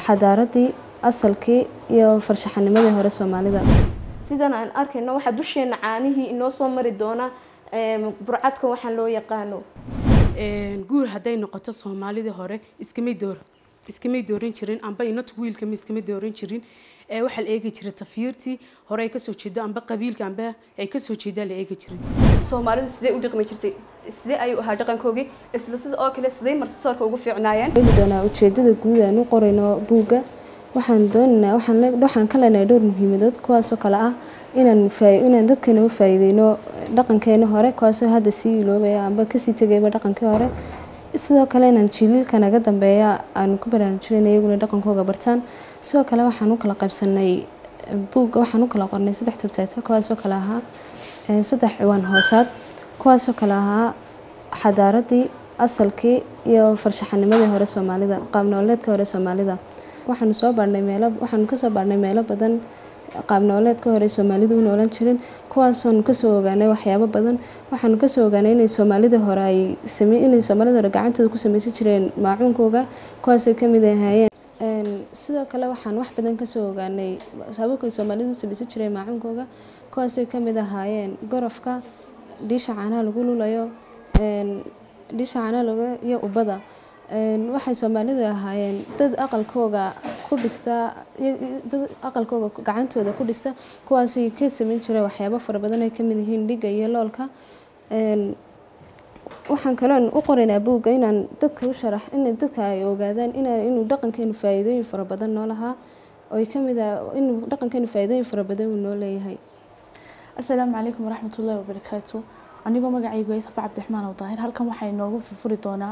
xadaaradii asalkii iyo farshaxanimadii hore soomaalida sidan aan arkayno waxaa dusheena caanihii inoo soo mari doona burcadka waxaan loo yaqaano guur hadday noqoto soomaalidii hore iskamay door iskamay dooran jirin amba inatu wiilkama iskama dooran jirin waxaa la eegi jiray tafiirtii hore ay kasoo jeedo amba qabiilka amba ay kasoo jeedaa la eegi jiray soomaalidu sidee u dhaqmi jirtay sidee ayuu ahaa dhaqankoogii isla sida oo kale sidee martisoorka ugu fiicnaayeen eegi doonaa ujeedada guud aan u qorayno buugga waxaan doonaynaa waxaan waxaan ka leenahay dhowr muhiimadood kuwaasoo kale ah inaan inaan dadkeena u faa'iideyno dhaqankeena hore kuwaasoo hadda sii iloobaya amba kasii tegayba dhaqankii hore sidoo kale inaan jiiliilka naga dambeeya aan ku baraarujinayna iyaguna dhaqankooga bartaan sidoo kale waxaan u kala qaybsanay buugga waxaan u kala qornay saddex tubteedka kuwaasoo kale ahaa saddex ciwaan hoosaad kuwaasoo kale ahaa xadaaradii asalkii iyo farshaxanimadii hore soomaalida qaab nololeedka hore soomaalida waxaanu soo baarnay meelo waxaanu kasoo baarnay meelo badan qaab nololeedka hore soomaalidu u noolan jirin kuwaasoonu kasoo ogaanay waxyaabo badan waxaanu kasoo ogaanay inay soomaalida hore ay same inay soomaalida hore gacantooda ku sameysan jireen maacuunkooga kuwaasay kamid ahaayeen sidoo kale waxaan wax badan kasoo ogaanay sababkay soomaalidu u sameysan jireen maacuunkooga kuwaasay kamid ahaayeen gorofka dhiisha caanaha lagu lulayo dhiisha caanaha lagu iyo ubada waxay soomaalidu ahaayeen dad aqalkooga ku dhista dad aqalkooga gacantooda ku dhista kuwaasay ka sameyn jireen waxyaabo fara badan ay kamid yihiin dhiga iyo loolka waxaan kaloon u qoraynaa buugga inaan dadka u sharax in dadka ay ogaadaan inuu dhaqankeenu faa'iidooyin fara badan noo lahaa oo kamid ah inuu dhaqankeenu faa'iidooyin fara badan uu noo leeyahay asalaamu calaykum waraxmatullaahi wabarakaatu anigoo magacaygu ay safa cabdiraxmaan awdaahir halkan waxay noogu furfuri doonaa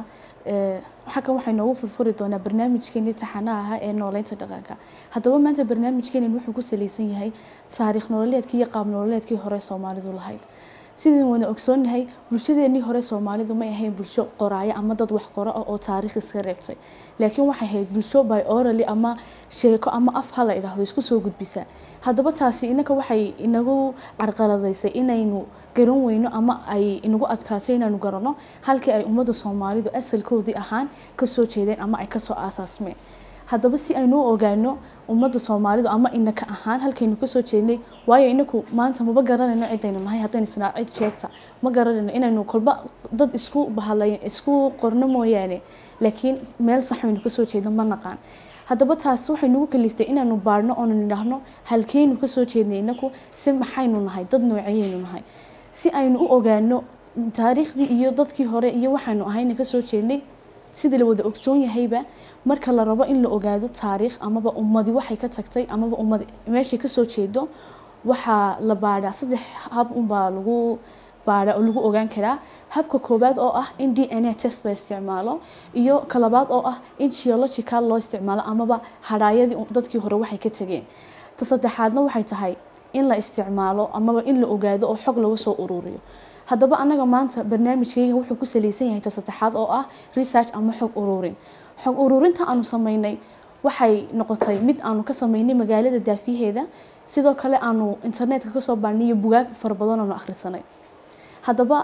halkan waxay noogu furfuri doonaa barnaamijkeeni taxanaha ahaa ee nooleynta dhaqanka haddaba maanta barnaamijkeenin wuxuu ku saleysan yahay taariikh nololeedkii iyo qaab nololeedkii hore soomaalidu lahayd sidaan wada ogsoonnahay bulshadeenii hore soomaalidu may ahayn bulsho qoraayo ama dad wax qoro ah oo taariikh iska reebtay laakiin waxay ahayd bulsho by orally ama sheeko ama af ha la idhaahdo isku soo gudbisa haddaba taasi inaka waxay inagu carqaladaysay inaynu garan weyno ama ay inagu adkaatay inaanu garanno halkii ay ummadda soomaalidu asalkoodii ahaan kasoo jeedeen ama ay kasoo aasaasmeen haddaba si aynu u ogaano ummadda soomaalidu ama inaka ahaan halkaynu kasoo jeednay waayo inaku maanta maba garanayno cidaynu nahay haddaynu isnaa cid sheegta ma garanayno inaynu kolba dad isku bahalay isku qorno mooyaane laakiin meel sax aynu kasoo jeedno ma naqaan haddaba taas waxay nagu kaliftay inaanu baarhno oonu nidhaahno halkeynu kasoo jeednay inaku si maxaynu nahay dad noocayaynu nahay si aynu u ogaano taariikhdii iyo dadkii hore iyo waxaynu ahayna kasoo jeednay sidii la wada ogsoon yahayba marka la rabo in la ogaado taariikh amaba ummadi waxay ka tagtay amaba ummadi meeshay kasoo jeedo waxaa la baadhaa saddex hab unbaa lagu baadha oo lagu ogaan karaa habka koowaad oo ah in d n a test la isticmaalo iyo kalabaad oo ah in geological loo isticmaalo amaba hadhaayadii dadkii hore waxay ka tageen ta saddexaadna waxay tahay in la isticmaalo amaba in la ogaado oo xog lagu soo ururiyo haddaba annaga maanta barnaamijkayga wuxuu ku saleysan yahay ta saddexaad oo ah research ama xog ururin xog ururinta aanu sameynay waxay noqotay mid aanu ka sameynay magaalada daafiyaheeda sidoo kale aanu internetka kasoo baarnay iyo bugaag fara badan aanu akhrisanay haddaba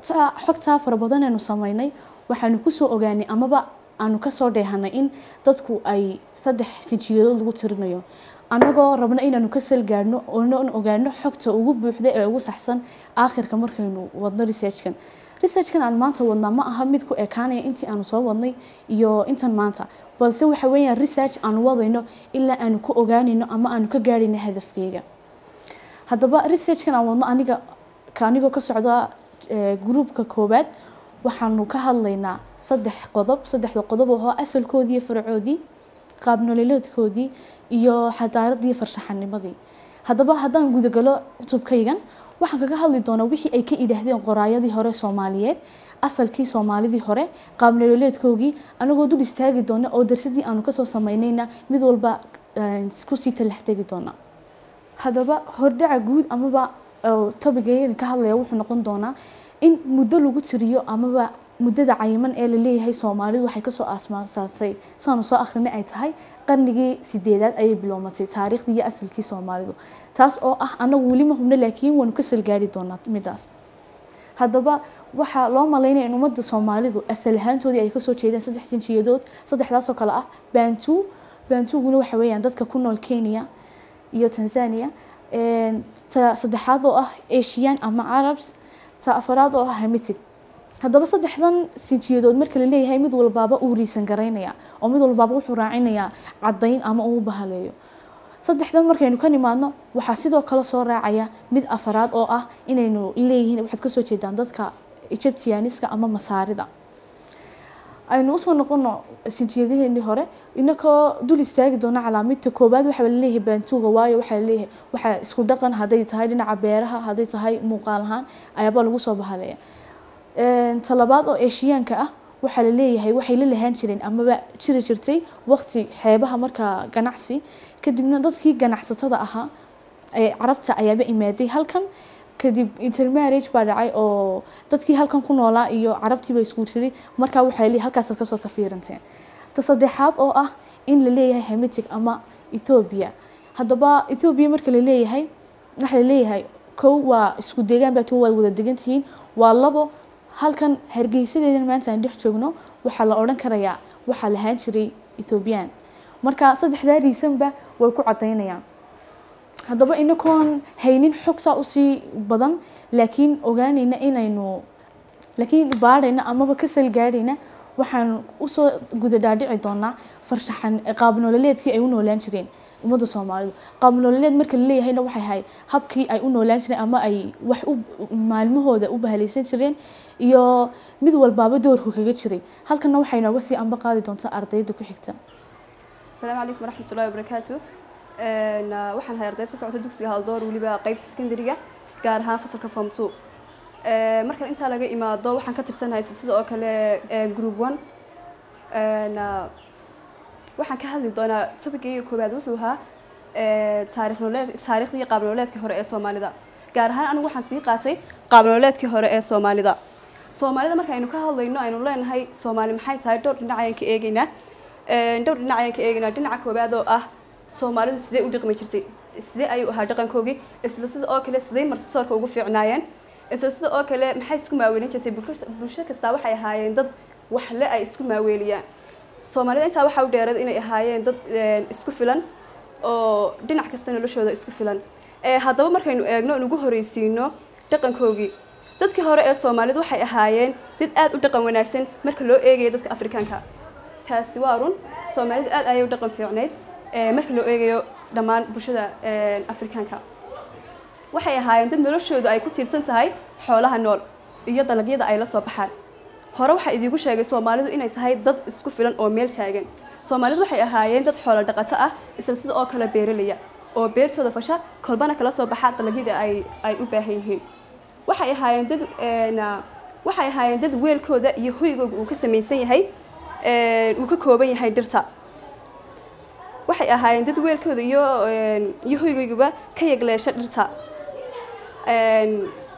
xogtaa fara badan aanu sameynay waxaanu kusoo ogaanay amaba aanu kasoo dheehanay in dadku ay saddex sijiyadood lagu tirinayo annagoo rabno inaanu ka salgaadhno oonan ogaano xogta ugu buuxda ee ugu saxsan aakhirka markaynu wadno researchkan researchkan aan maanta wadnaa ma aha mid ku ekaanaya intii aanu soo wadnay iyo intan maanta balse waxa weeyaan research aanu wadayno ilaa aanu ka ogaanayno ama aanu ka gaadhayno hadafkeyga haddaba researchkan aan wadno aniga anigoo ka socda gruupka koowaad waxaanu ka hadlaynaa saddex qodob saddexda qodob oo asalkoodii iyo faracoodii qaab nololeedkoodii iyo xadaaradii farshaxanimadii haddaba haddaan gudagalo cutubkaygan waxaan kaga hadli doonaa wixii ay ka idhaahdeen qoraayadii hore soomaaliyeed asalkii soomaalidii hore qaab nololeedkoogii anagoo dul istaagi doona oo darsadii aanu kasoo sameynayna mid walba kusii talax tegi doona haddaba hordhaca guud amaba tobigeena ka hadlaya wuxuu noqon doonaa in muddo lagu tiriyo amaba muddada cayiman ee la leeyahay soomaalidu waxay kasoo aasmaasatay saanu soo akrinay ay tahay qarnigii sideedaad ayay bilowmatay taariikhdii iyo asalkii soomaalidu taas oo ah anagu weli ma hubno laakiin waanu ka salgaari doonaa midaas haddaba waxaa loo malaynaya in ummadda soomaalidu asal ahaantoodii ay kasoo jeedeen saddex sinjiyadood saddexdaasoo kale ah bantu baantuguna waxa weeyaan dadka ku nool kenya iyo tanzania Een, ta saddexaad oo ah asian ama arabs ta afaraad oo ah hamitic haddaba saddexdan sinjiyadood marka la leeyahay mid walbaaba uu riisan garaynaya oo mid walbaaba wuxuu raacinayaa caddayn ama uu bahaleeyo saddexdan markaynu ka nimaadno waxaa sidoo kale soo raacaya mid afaraad oo ah inaynu leeyihiin waxaad kasoo jeedaan dadka egyptianiska ama masaarida aynu usoo noqono sinjiyadaheenii hore inakoo dul istaagi doona calaamidta koowaad waxaa laleeyahay baantuuga waayo waxaa laleeyahay waxaa isku dhaqan hadday tahay dhinaca beeraha hadday tahay muuqaal ahaan ayaaba lagu soo bahaleeya Een, talabaad oo eeshiyaanka ah waxaa la leeyahay waxay la lahaan jireen amaba jiri jirtay waqti xeebaha markaa ganacsi kadibna dadkii ganacsatada ahaa ee carabta ayaaba imaaday halkan kadib intermarriage baa dhacay oo dadkii halkan ku noolaa iyo carabtii baa isguursaday markaa waxaa la leeyahay halkaasaad kasoo tafiiranteen ta saddexaad oo ah in la leeyahay hamitic ama ethoobia haddaba ethoobia marka la leeyahay waxaa la leeyahay kow waa isku deegaan baa tuwa waad wada degan tihiin waa labo halkan hargeysadeedan maanta aan dhex joogno waxaa la odhan karayaa waxaa lahaan jiray ethoobiyan marka saddexdaa riisanba way ku cadaynayaan haddaba inakoon haynin xog saa usii badan laakiin ogaanayna inaynu laakiin baadhayna amaba ka salgaadhayna waxaan usoo guda dhaadhici doonaa farshaxan qaab nololeedkii ay u noolaan jireen ummadda soomaalidu qaab nololeed marka la leeyahayna waxay ahayd habkii ay u noolaan jireen ama ay wax u maalmahooda u bahalaysan jireen iyo mid walbaaba doorku kaga jiray halkana waxay nooga sii amba qaadi doontaa ardayda ku xigta asalaamu calaykum waraxmat ullahi wabarakaatu Een, ah, waxaan ahay ardayd ka socota dugsiga haldoor weliba qeybta secondary-ga gaar ahaan fasalka form two Ee, marka intaa laga imaado waxaan ka tirsanahay silsida oo kale ee group one Een, ah, waxaan ka hadli doonaa topicayga koowaad wuxuu ahaa ee, taariikh nololeed taariikhdii qaab nololeedka hore ee soomaalida gaar ahaan anigu waxaan sii qaatay qaab nololeedkii hore ee soomaalida soomaalida marka aynu ka hadlayno aynu leenahay soomaali maxay tahay dhowr dhinac ayaan ka eegaynaa Een, dhowr dhinac ayaan ka eegaynaa dhinaca koowaad oo ah soomaalidu sidee u dhaqmi jirtay sidee ayuu ahaa dhaqankoogii isla sida oo kale sidee martisoorka ugu fiicnaayeen isla sida oo kale maxay isku maaweelin jirtay bulsho- bulsho kastaa waxay ahaayeen dad waxle ay isku maaweeliyaan soomaalida intaa waxaa u dheerad inay ahaayeen dad een, isku filan oo dhinac kasta noloshooda isku filan Ee, haddaba markaynu eegno aan ugu horeysiino dhaqankoogii dadkii hore ee soomaalidu waxay ahaayeen dad aad u dhaqan wanaagsan marka loo eegayo dadka afrikaanka taasi waa run soomaalidu aad ayay u dhaqan fiicneyd ee, marka loo eegayo dhammaan bulshada een, afrikaanka waxay ahaayeen dad noloshoodu ay ku tiirsan tahay xoolaha nool iyo dalagyada ay la soo baxaan hore waxaa idiigu sheegay soomaalidu inay tahay dad isku filan oo meel taagan soomaalidu waxay ahaayeen dad xoolo dhaqato ah isla sida oo kale beeralaya oo beertooda fasha kolbana kala soo baxa dalagyada ay ay u baahan yihiin waxay ahaayeen dad een, ah, waxay ahaayeen dad weelkooda iyo hoygooga uu ka samaysan yahay een, uu ka kooban yahay dhirta waxay ahaayeen dad weelkooda iyo een, iyo hoygooguba ka yagleesha dhirta Een,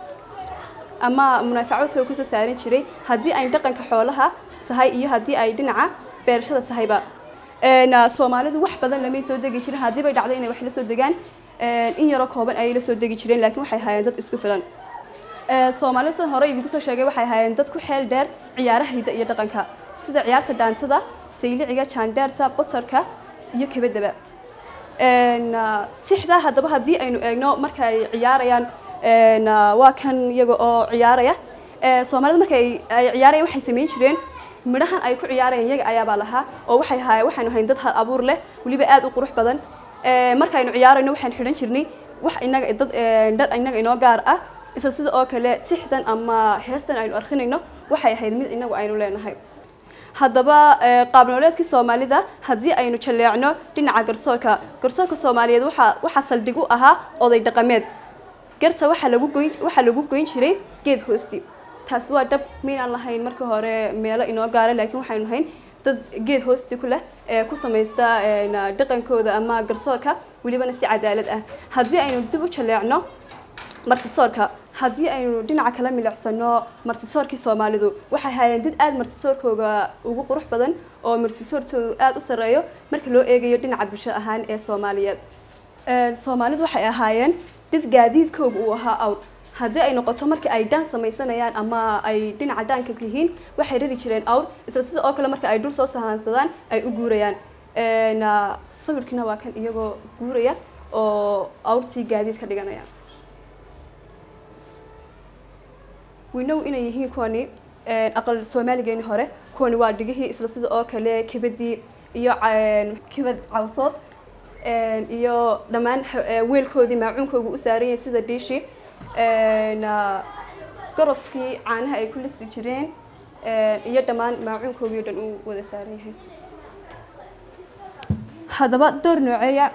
ama munaafacaadkooda kusoo saaran jiray haddii ay dhaqanka xoolaha tahay iyo haddii ay dhinaca beerashada tahayba Een, ah, soomaalidu wax badan lamay soo degi jirin haddii bay dhacday inay wax la soo degaan een, in yaroo kooban ayay la soo degi jireen laakiin waxay ahaayeen dad isku filan Ee, soomaalida sida hore idinku soo sheegay waxay ahaayeen dad ku xeel dheer ciyaaraha hidda iyo dhaqanka sida ciyaarta dhaantada sayliciga jaandheerta botorka iyo kabadaba Een, ah, sixdaa haddaba haddii aynu eegno marka ay ciyaarayaan een, ah, waa kan iyaga oo ciyaaraya Ee, soomaalida marka ay ay ciyaarayaan waxay samayn jireen midhahan ay ku ciyaarayaan iyaga ayaabaa lahaa oo waxay ahaayeen waxaynu ahayn dad hal abuur leh weliba aad u qurux badan Ee, markaynu ciyaarayno waxaan xidhan jirnay wax inaga dad een, dhar inaga inoo gaar ah isla sida oo kale sixdan ama heestan aynu arkhinayno waxay ahayd mid inagu aynu leenahay haddaba ee, qaab nololeedkii soomaalida haddii aynu jaleecno dhinaca garsoorka garsoorka soomaaliyeed waxaa waxaa saldhig u ahaa oday dhaqameed garta waxaa lagu goyn waxaa lagu goyn jiray geed hoosti taasi waa dhab maynaan lahayn marka hore meelo inoo gaara laakiin waxaynu nahayn dad geed hoosti ku leh ee ku samaysta een, dhaqankooda ama garsoorka welibana si cadaalad ah haddii aynu dib u jaleecno martisoorka haddii aynu dhinaca kala milicsano martisoorkii soomaalidu waxay ahaayeen dad aad martisoorkooga ugu qurux badan oo martisoortoodu aad u sarreeyo marka loo eegayo dhinaca bulsho ahaan ee soomaaliyeed Een, soomaalidu waxay ahaayeen dad gaadiidkooga uu ahaa awr haddii ay noqoto marka ay dhaan samaysanayaan ama ay dhinaca dhaanka yihiin waxay rari jireen awr isla sida oo kale marka ay dhul soo sahaansadaan ay u guurayaan Een, ah, sawirkiina waa kan iyagoo guuraya oo awrtii gaadiid ka dhiganaya winow inay yihiin kuwani een, aqal soomaaligeeni hore kuwani waa dhigihii isla sida oo kale kibadii iyo ca- kibad cawsood een, iyo dhammaan xa- ee, weelkoodii maacuunkooga u saaran yahay sida dhiishii een, ah, gorofkii caanaha ay ku lisi jireen een, iyo dhammaan maacuunkoogii oo dhan uu wada saaran yahay haddaba door nooceeya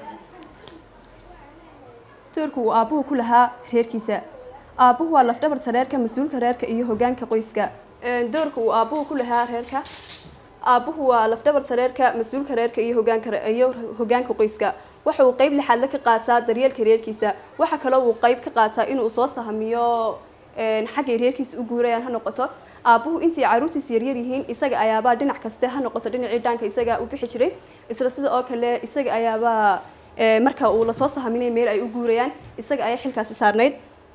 doorka uu aabbuhu ku lahaa reerkiisa aabbuhu waa lafdhabarta reerka mas-uulka reerka iyo hogaanka qoyska Een, doorka uu aabbuhu ku lahaa reerka aabbuhu waa lafdhabarta reerka mas-uulka reerka iyo hogaanka re- iyo hogaanka qoyska waxa uu qeyb lixaadle ka qaataa daryeelka reerkiisa waxa kaloo uu qeyb ka qaataa inuu soo sahamiyo een, xaggay reerkiisa u guurayaan ha noqoto aabbuhu intii caruurtiisa yaryar yihiin isaga ayaabaa dhinac kaste ha noqoto dhinacii dhaanka isaga u bixi jiray isla sida oo kale isaga ayaabaa ee, marka uu lasoo sahaminay meel ay u guurayaan isaga ayaa xilkaasi saarnayd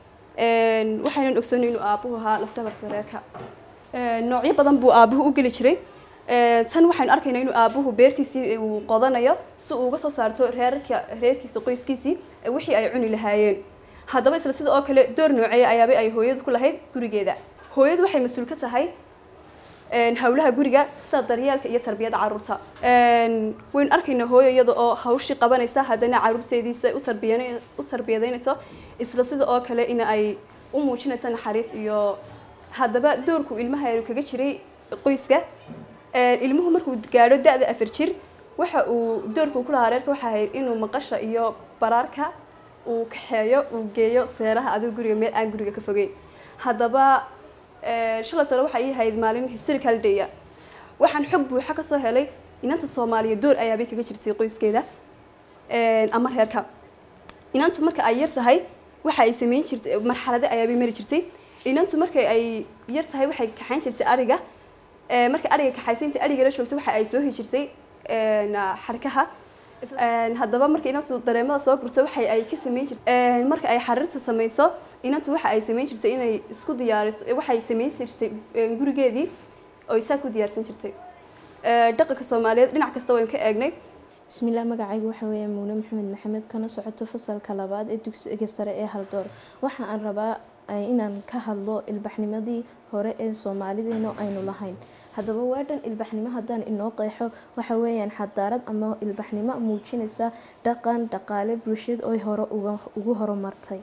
Een, waxaynan ogsoonay inuu aabbuhu ahaa lafdhabarta reerka Een, noocyo badan buu aabbuhu u geli jiray Een, tan waxaynu arkaynaa inuu aabbuhu beertiisii uu qodanayo si uu uga soo saarto reerka reerkiisa qoyskiisii ee wixii ay cuni lahaayeen haddaba isla sida oo kale door nooceeya ayaaba ay hooyadu ku lahayd gurigeeda hooyadu waxay mas-uul ka tahay een, hawlaha guriga sida daryeelka iyo tarbiyadda caruurta Een, waynu arkaynaa hooyo iyada oo hawshii qabanaysa haddana caruurteediisa u tarbiyana- u tarbiyadaynayso isla sida oo kale in ay u muujinayso naxariis iyo haddaba doorku ilmaha yar kaga jiray qoyska Een, ilmuhu markuu gaadho da-da afar jir waxa uu doorku ku lahaa reerka waxa ahayd inuu maqasha iyo baraarka uu kaxeeyo uu geeyo seeraha adiga guriga meel aan guriga ka fogeyn haddaba ee, shalay sano waxay ii ahayd maalin historical day waxaan xog buuxa ka soo helay inanta soomaaliya door ayaabay kaga jirtay qoyskeeda Een, ama reerka inantu marka ay yar tahay waxa ay sameyn jirtay marxalado ayaabay mari jirtay inantu marka ay yar tahay waxay kaxayn jirtay ariga Ee, marka ariga kaxaysa inta ariga la joogto waxa ay soo hi jirtay een, xarkaha Een, haddaba marka inantu dareemada soo gurto waxa ay ka sameyn jirtay marka ay xariirta sameyso inantu waxa ay sameyn jirtay inay isku diyaariso waxay sameyn jirtay een, gurigeedii oo isaa ku diyaarsan jirtay Ee, dhaqanka soomaaliyeed dhinac kasta waynu ka eegnay bismillaah magacaygu waxa weeye muune maxamed maxamed kana socoto fasalka labaad ee dugsiga sare ee haldoor waxa aan rabaa eh, inaan ka hadlo ilbaxnimadii hore ee soomaalideena aynu lahayn haddaba waa dhan ilbaxnimo haddaan inoo qeexo waxa weeyaan xadaarad ama ilbaxnimo muujinaysa dhaqan dhaqaale bulshad oy hore uga ugu horumartay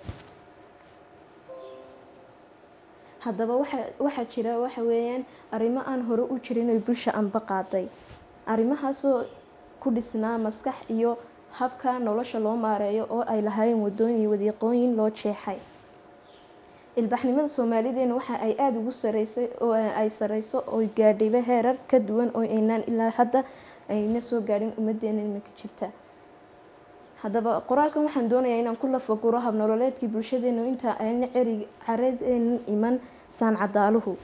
haddaba waxa waxaa jira waxa weeyaan arrimo aan hore u jirin oy bulsha anba qaaday arrimahaasoo ku dhisnaa maskax iyo habka nolosha loo maareeyo oo ay lahaayeen wadooyin iyo wadiiqooyin loo jeexay ilbaxnimada soomaalideena waxa ay aada ugu sareysay oo ay sareyso oo gaadhayba heerar ka duwan oo aynaan ilaa hadda ayna soo gaadhin ummadeena imika jirta haddaba qoraalkan waxaan doonayaa inaan ku lafaguro habnololeedkii bulshadeena inta ayna ceri caradeenan iman saancadaaluhu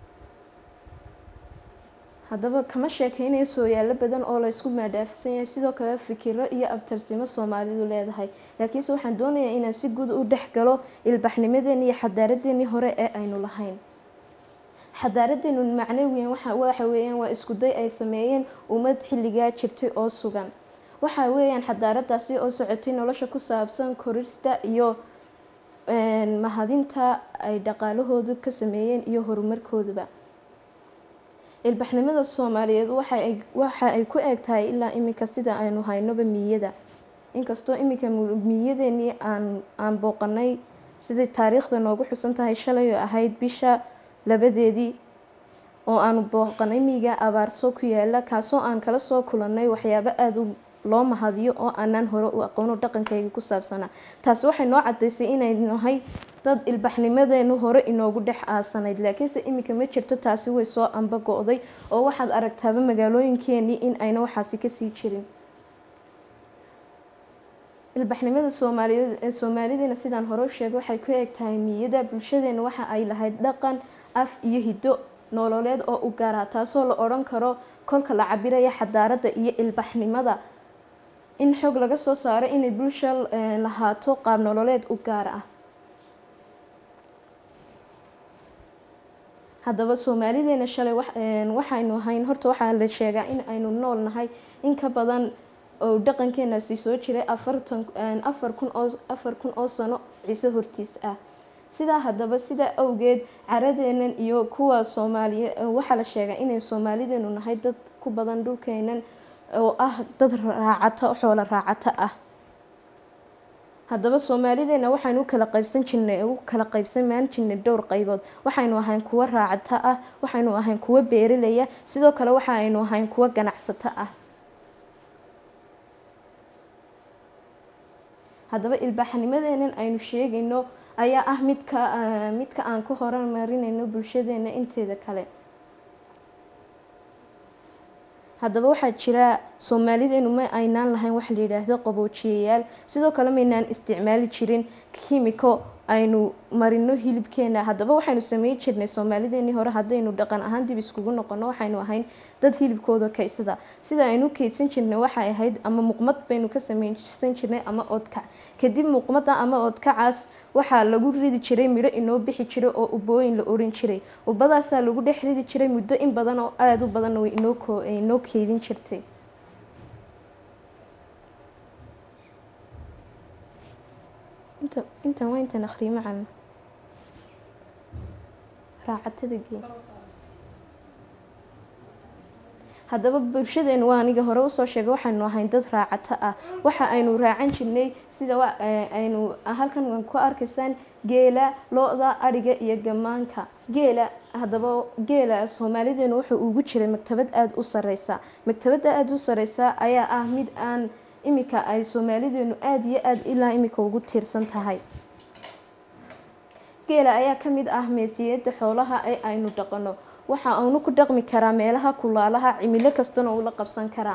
haddaba kama sheekeynayo sooyaalo badan oo laysku maadhaafsan yahay sidoo kale fikiro iyo abtarsimo soomaalidu leedahay laakiinse waxaan doonayaa inaan si guud u dhex galo ilbaxnimadeeni iyo xadaaradeennii hore ee aynu lahayn xadaaradeenu macnawiyan waxa waxa weeyaan waa iskuday ay sameeyeen ummad xilligaa jirtay oo sugan waxa weeyaan xadaaradaasi oo socotay nolosha ku saabsan korista iyo een, mahadinta ay dhaqaalahoodu ka sameeyeen iyo horumarkooduba ilbaxnimada soomaaliyeed waxa ay waxa ay ku eg tahay ilaa iminka sida aynu haynoba miyada inkastoo iminka mu- miyadeenii aan aan booqanay sidai taariikhda noogu xusan tahay shalay oo ahayd bisha labadeedii oo aanu booqanay miyiga abaarso ku yaala kaasoo aan kala soo kulanay waxyaabo aada u loo mahadiyo oo aanaan hore u aqoono dhaqankayga ku saabsanaa taasi waxay noo cadaysay inay nahay dad ilbaxnimadeenu hore inoogu dhex aasanayd laakiinse iminka ma jirto taasi way soo amba go-day oo waxaad aragtaaba magaalooyinkeenii in ayna waxaasi kasii jirin ilbaxnimada soomaaliyeed ee soomaalideena sidaan hore u sheegay waxay ku eg tahay miyada bulshadeena waxa ay lahayd dhaqan af iyo hiddo nololeed oo u gaara taasoo la odhan karo kolka la cabiraya xadaaradda iyo ilbaxnimada in xoog laga soo saaro inay bulsha eh, lahaato qaab nololeed u gaar ah haddaba soomaalideena shalay wax- een, waxaynu ahayn horta waxaa la sheegaa in aynu nool nahay in ka badan oo dhaqankeenaasi soo jiray afartan afar kun oo afar kun oo sano ciise hortiis ah sidaa haddaba sidaa awgeed caradeenan iyo kuwa soomaaliye waxaa la sheegaa inay soomaalideenu nahay dad ku badan dhulkeenan oo ah dad raacato xoolo raacato ah haddaba soomaalideena waxaynu u kala qaybsan jirnay u kala qaybsamaan jirnay dhowr qaybood waxaynu ahayn kuwo raacato ah waxaynu ahayn kuwo beeralaya sidoo kale waxaynu ahayn kuwo ganacsato ah haddaba ilbaaxnimadeenan aynu sheegayno ayaa ah midka midka aan ku horumarinayno bulshadeena inteeda kale haddaba waxaa jira soomaalideenu ma aynaan lahayn wax la yidhaahdo qaboojiyayaal sidoo kale maynaan isticmaali jirin kimiko aynu marino hilibkeena haddaba waxaynu sameyn jirnay soomaalideenii hore haddaynu dhaqan ahaan dib iskugu noqono waxaynu ahayn dad hilibkooda kaysada sida aynu kaydsan jirnay waxay ahayd ama muqmad baynu ka sameysan jirnay ama oodkac kadib muqmada ama oodkacaas waxaa lagu ridi jiray midho inoo bixi jiray oo ubooyin la oran jiray ubadaasaa lagu dhex ridi jiray muddo in badan oo aada u badanna way inoo keydin jirtay intan waa intan akhriyo macana raacatada gee haddaba bulshadeenu waa aniga hore usoo sheegay waxaynu ahayn dad raacato ah waxa aynu raacan jirnay sida aynu halkan ku arkaysaan geela lo-da adhiga iyo gamaanka geela haddaba geela soomaalideenu wuxuu ugu jiray maktabad aada u sareysa maktabadda aada u sareysa ayaa ah mid aan iminka ay soomaalideenu aada iyo aada ilaa iminka ugu tiirsan tahay geela ayaa ka mid ah meesiyada xoolaha ee aynu dhaqano waxa aanu ku dhaqmi karaa meelaha kulaalaha cimilo kastana uu la qabsan karaa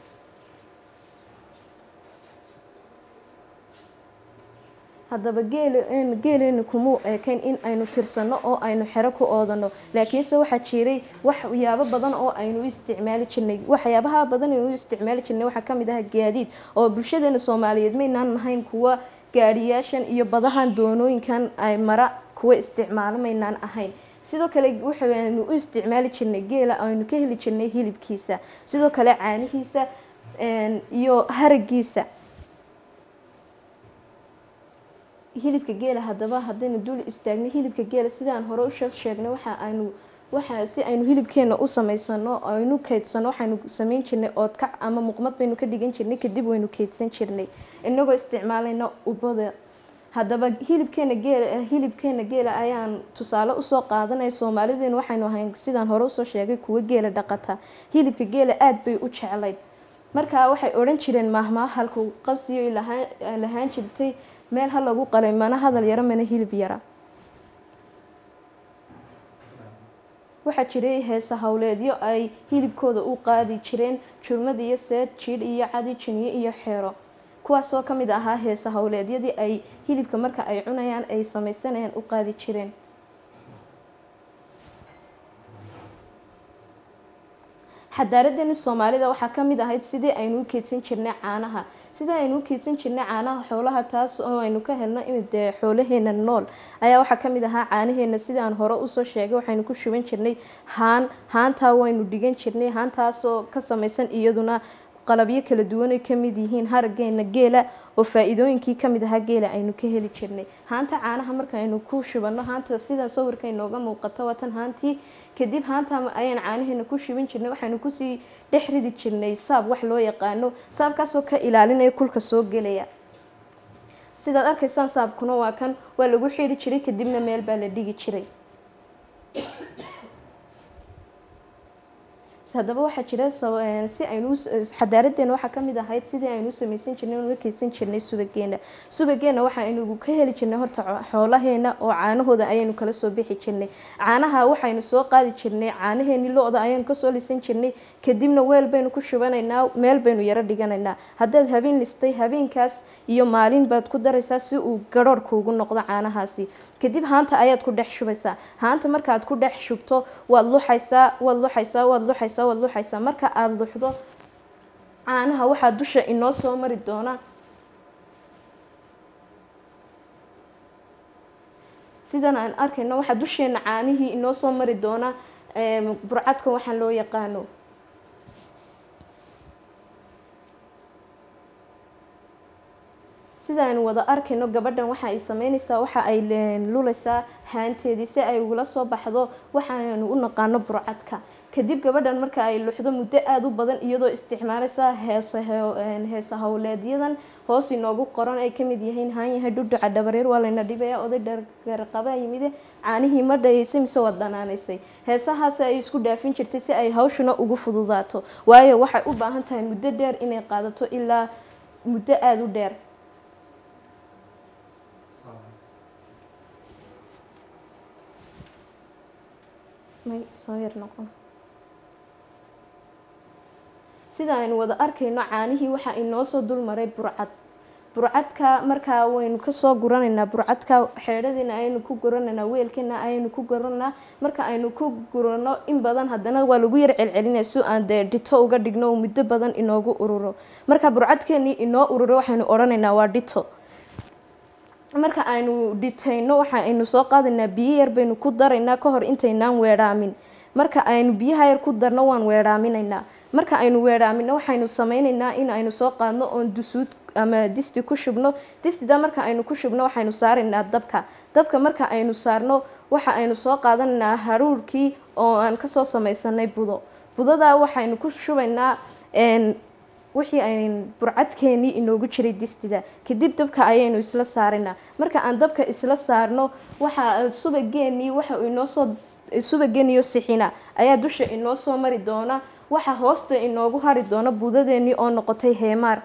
haddaba geeleenu kumuu eekayn in aynu tirsano oo aynu xero ku oodano laakiinse waxaa jiray waxyaabo badan oo aynu u isticmaali jirnay waxyaabaha badan aynu u isticmaali jirnay waxaa kamid ah gaadiid oo bulshadeena soomaaliyeed maynaan nahayn kuwa gaadhiyaashan iyo badahan doonooyinkan ay mara kuwa isticmaalo maynaan ahayn sidoo kale waxaynu u isticmaali jirnay geela aynu ka heli jirnay hilibkiisa sidoo kale caanihiisa iyo haragiisa hilibka geela haddaba haddaynu dul istaagnay hilibka geela sidaan hore u sheegnay waxa aynu waxa si aynu hilibkeena u samaysano aynu keydsano waxaynu sameyn jirnay oodkac ama muqmad baynu ka dhigan jirnay kadib waynu keydsan jirnay inagoo isticmaalayna ubada haddaba hilibkeena geela hilibkeena geela ayaan tusaale usoo qaadanaya soomaalideenu waxaynu ahayn sidaan hore usoo sheegay kuwa geela dhaqata hilibka geela aada bay u jeclayd markaa waxay odhan jireen maahmaa halku qabsiyo lahaan jirtay meel ha lagu qalay mana hadal yaro mana hilib yara waxaa jiray heesa howleedyo ay hilibkooda u qaadi jireen jurmad iyo seed jiidh iyo cadi jiniye iyo xeero kuwaasoo ka mid ahaa heesa howleedyadii ay hilibka marka ay cunayaan ay sameysanayaan u qaadi jireen xadaaradeeni soomaalida waxaa kamid ahayd sidii aynu u keydsan jirnay caanaha sidii aynu u keydsan jirnay caanaha xoolaha taas oo aynu ka helno dee xoolaheena nool ayaa waxaa kamid ahaa caanaheena sidii aan hore usoo sheegay waxaynu ku shuban jirnay haan haantaa waynu dhigan jirnay haantaasoo ka sameysan iyaduna qalabyo kala duwan ay kamid yihiin harageena geela oo faa-iidooyinkii kamid ahaa geela aynu ka heli jirnay haanta caanaha marka aynu ku shubano haanta sida sawirka inooga muuqato waatan haantii kadib haanta ayaan caanaheena ku shuban jirnay waxaynu kusii dhex ridi jirnay saab wax loo yaqaano saabkaasoo ka ilaalinaya kulka soo gelaya sidaad arkaysaan saabkuna waa kan waa lagu xiri jiray kadibna meel baa la dhigi jiray haddaba waxaa jira si aynu xadaaradeena waxaa kamid ahayd sidii aynu sameysan jirnay una keysan jirnay subageena subageena waxaaynu ka heli jirnay horta xoolaheena oo caanahooda ayaynu kala soo bixi jirnay caanaha waxaynu soo qaadi jirnay caanaheeni lo-da ayaynu kasoo lisan jirnay kadibna weel baynu ku shubanaynaa meel baynu yaro dhiganaynaa haddaad habeen listay habeenkaas iyo maalin baad ku daraysaa si uu garhoor kuugu noqdo caanahaasi kadib haanta ayaad ku dhex shubaysaa haanta markaad ku dhex shubto waad luxaysaa waad luxaysaa waad luxaysaa waad luxaysaa marka aada luxdo caanaha waxaa dusha inoo soo mari doona sidan aan arkayno waxaa dusheena caanihii inoo soo mari doona burcadka waxaan loo yaqaano sida aynu wada arkayno gabadhan waxa ay sameynaysaa waxa ay lulaysaa haanteedii si ay ugula soo baxdo waxaanu u naqaano burcadka kadib gabadhan marka ay luxdo muddo aada u badan iyadoo isticmaalaysa heesa heesa howleedyadan hoos inoogu qoran ay kamid yihiin haanyahay dhudhuca dhabareer waa layna dhibaya oday dharqabaa yimide caanihii ma dhayeysay mise waad dhanaanaysay heesahaasi ay isku dhaafin jirtay si ay hawshuna ugu fududaato waayo waxay u baahan tahay muddo dheer inay qaadato ilaa muddo aada u dheer may soo yar noqon sida aynu wada arkayno caanihii waxaa inoo soo dulmaray burcad burcadka markaa waynu kasoo guranaynaa burcadka xeedhadiina ayaynu ku guranaynaa weelkiina ayaynu ku guranaa marka aynu ku gurano in badan haddana waa lagu yar celcelinaya si aan dee dhito uga dhigno oo muddo badan inoogu ururo marka burcadkeenii inoo ururo waxaynu odhanaynaa waa dhito marka aynu dhitayno waxa aynu soo qaadaynaa biyo yar baynu ku daraynaa kahor intaynaan weedhaamin marka aynu biyaha yar ku darno waan weedhaaminaynaa marka aynu weedhaamino waxaynu sameynaynaa in aynu soo qaadno oon dusuud ama disti ku shubno distida marka aynu ku shubno waxaynu saaraynaa dabka dabka marka aynu saarno waxa aynu soo qaadanaynaa haruurkii oo aan kasoo sameysanay budo budada waxaynu ku shubaynaa wixii ayn burcadkeenii inoogu jiray distida kadib dabka ayaynu isla saaraynaa marka aan dabka isla saarno waxa subageenii waxa inoosoo subageeniyo sixina ayaa dusha inoo soo mari doona waxa hoosta inoogu hari doona budadeenii oo noqotay heemaar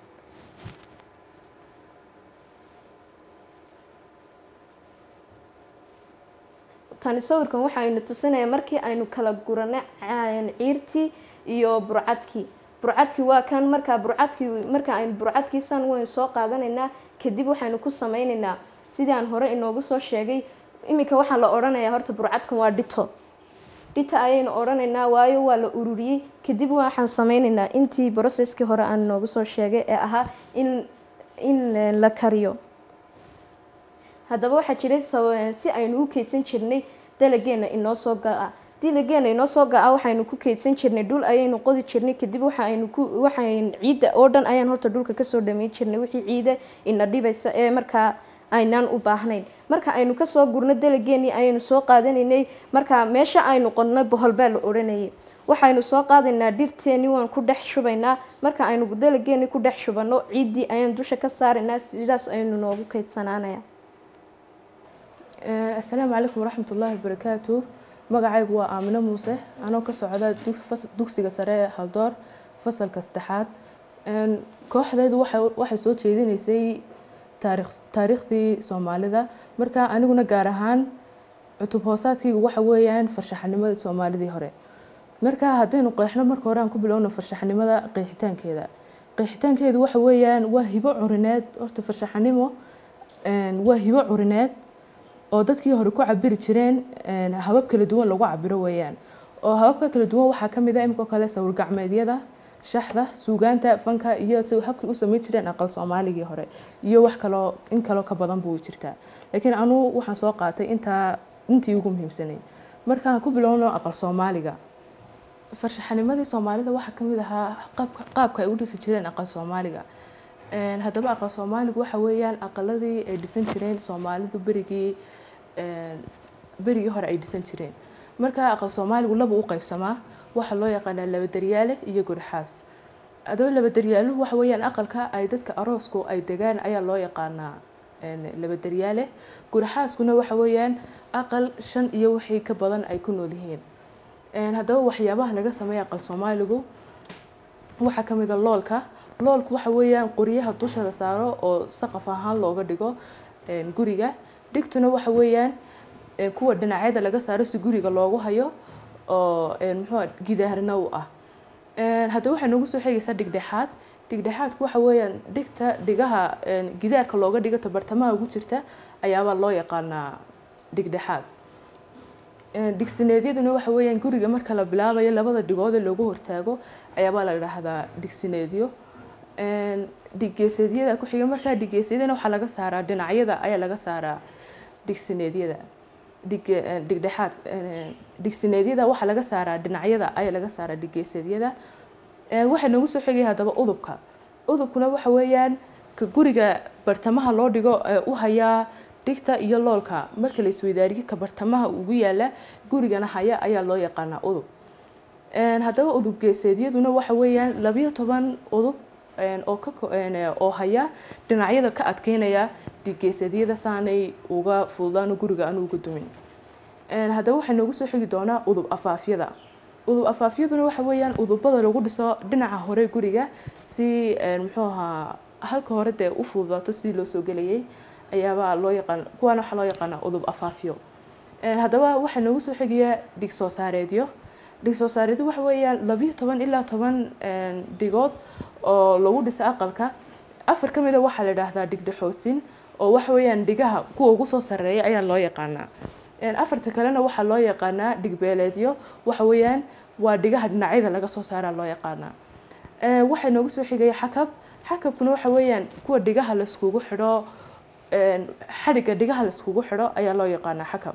tani sawirkan waxaynu tusinaya markii aynu kala guranay ciirtii iyo burcadkii burcadkii waa kan markaa burcadkii marka aynu burcadkiisan waynu soo qaadanaynaa kadib waxaynu ku sameynaynaa sidii aan hore inoogu soo sheegay iminka waxaa la odhanayaa horta burcadkan waa dhito dhita ayaynu odhanaynaa waayo waa la ururiyey kadib waxaan sameynaynaa intii broceskii hore aan inoogu soo sheegay ee ahaa in in la kariyo haddaba waxaa jiray si aynu u keydsan jirnay dalageena inoo soo ga-a dalageena inoo soo ga-a waxaynu ku keydsan jirnay dhul ayaynu qodi jirnay kadib waxaaynu ku waxayn ciidda oo dhan ayaan horta dhulka kasoo dhameyn jirnay wixii ciida ina dhibaysa ee markaa aynaan u baahnayn marka aynu kasoo gurno dalageenii ayaynu soo qaadanaynay marka meesha aynu qodno boholbaa la odhanayay waxaynu soo qaadaynaa dhirteenii waan ku dhex shubaynaa marka aynu dalageenii ku dhex shubano ciiddii ayaan dusha ka saaraynaa sidaas aynu noogu keydsanaanaya asalaamu calaykum waraxmat ullaahi wabarakaatu magacaygu waa aamino muuse anoo ka socda dugsiga sare ee haldoor fasalka saddexaad kooxdeedu waxay soo jeedinaysay taariikhdii soomaalida marka aniguna gaar ahaan cutub hoosaadkaygu waxa weeyaan farshaxanimadii soomaalidii hore marka haddaynu qeexno marka hore aan ku bilowno farshaxanimada qeexitaankeeda qeexitaankeedu waxa weeyaan waa hibo curineed horta farshaxanimo waa hibo curineed oo dadkii hore ku cabiri jireen habab kala duwan lagu cabiro weeyaan oo hababka kala duwan waxaa kamid a imikoo kale sawir gacmeedyada shaxda suugaanta fanka iyo habkii u sameyn jireen aqal soomaaligii hore iyo wax kaloo in kaloo ka badan buu jirtaa laakiin anuu waxaan soo qaatay intaa intii ugu muhiimsanay markaan ku bilowno aqal soomaaliga farshaxanimadii soomaalida waxaa kamid ahaa qaabka ay u dhisi jireen aqal soomaaliga haddaba aqal soomaaligu waxa weeyaan aqaladii ay dhisan jireen soomaalidu berigii berigii hore ay dhisan jireen marka aqal soomaaligu laba u qeybsamaa waxaa loo yaqaanaa labadaryaale iyo gurixaas adoo labadaryaalo waxa weeyaan aqalka ay dadka aroosku ay degaan ayaa loo yaqaanaa labadaryaale gurixaaskuna waxa weeyaan aqal shan iyo wixii ka badan ay ku nool yihiin haddaba waxyaabaha laga sameeya aqal soomaaligu waxaa kamid a loolka loolku waxa weeyaan qoryaha dusha la saaro oo saqaf ahaan looga dhigo guriga dhigtuna waxa weeyaan kuwa dhinacyada laga saaro si guriga loogu hayo oo muxuu gidaarna u ah haddaba waxay noogu soo xigaysaa dhigdhexaad dhigdhexaadku waxa weeyaan dhigta dhigaha gidaarka looga dhigo tabartamaha ugu jirta ayaabaa loo yaqaanaa dhigdhexaad digsineedyaduna waxa weeyaan guriga marka la bilaabayo labada dhigoode loogu hortaago ayaabaa la dhahdaa digsineedyo dhigeeseedyada ku xiga markaa dhigeeseedyana waxaa laga saaraa dhinacyada ayaa laga saaraa digsineedyada dhigdhexaad digsineedyada waxaa laga saaraa dhinacyada ayaa laga saaraa dhigeeseedyada waxaa noogu soo xigaya haddaba udubka udubkuna waxa weeyaan ka guriga bartamaha loo dhigo ee u hayaa dhigta iyo loolka marka la isweydaariyo ka bartamaha ugu yaala gurigana haya ayaa loo yaqaanaa udub Een, haddaba udub geeseedyaduna waxa weeyaan labiyo toban udub een, oo ka ko- een, ee, oo haya dhinacyada ka adkeynaya dhiggeeseedyada saanay uga fududaan guriga aan uga dumin Een, haddaba waxaa noogu soo xigi doonaa udub afaafyada udub afaafyaduna waxa weeyaan udubada lagu dhiso dhinaca hore guriga si een, muxuu ahaa halka hore dee u fududaato sidii loo soo gelayay ayaabaa loo yaqaan kuwaana waxaa loo yaqaanaa udub afaafyo Een, haddaba waxaa noogu soo xigaya dhig soo saareedyo dhig soo saareedyo waxa weeyaan labiyo toban ilaa toban een, dhigood oo lagu dhiso aqalka afar ka mida waxaa la idhaahdaa dhigdhexoosin oo waxa weeyaan dhigaha kuwa ugu soo sarreeya ayaa loo yaqaanaa Een, afarta kalena waxaa loo yaqaanaa dhigbeeleedyo waxa weeyaan waa dhigaha dhinacyada laga soo saaraa loo yaqaanaa Ee, waxaa noogu soo xigaya xakab xakabkuna waxa weeyaan kuwa dhigaha laiskugu xidho een, xadhigga dhigaha laiskugu xidho ayaa loo yaqaanaa xakab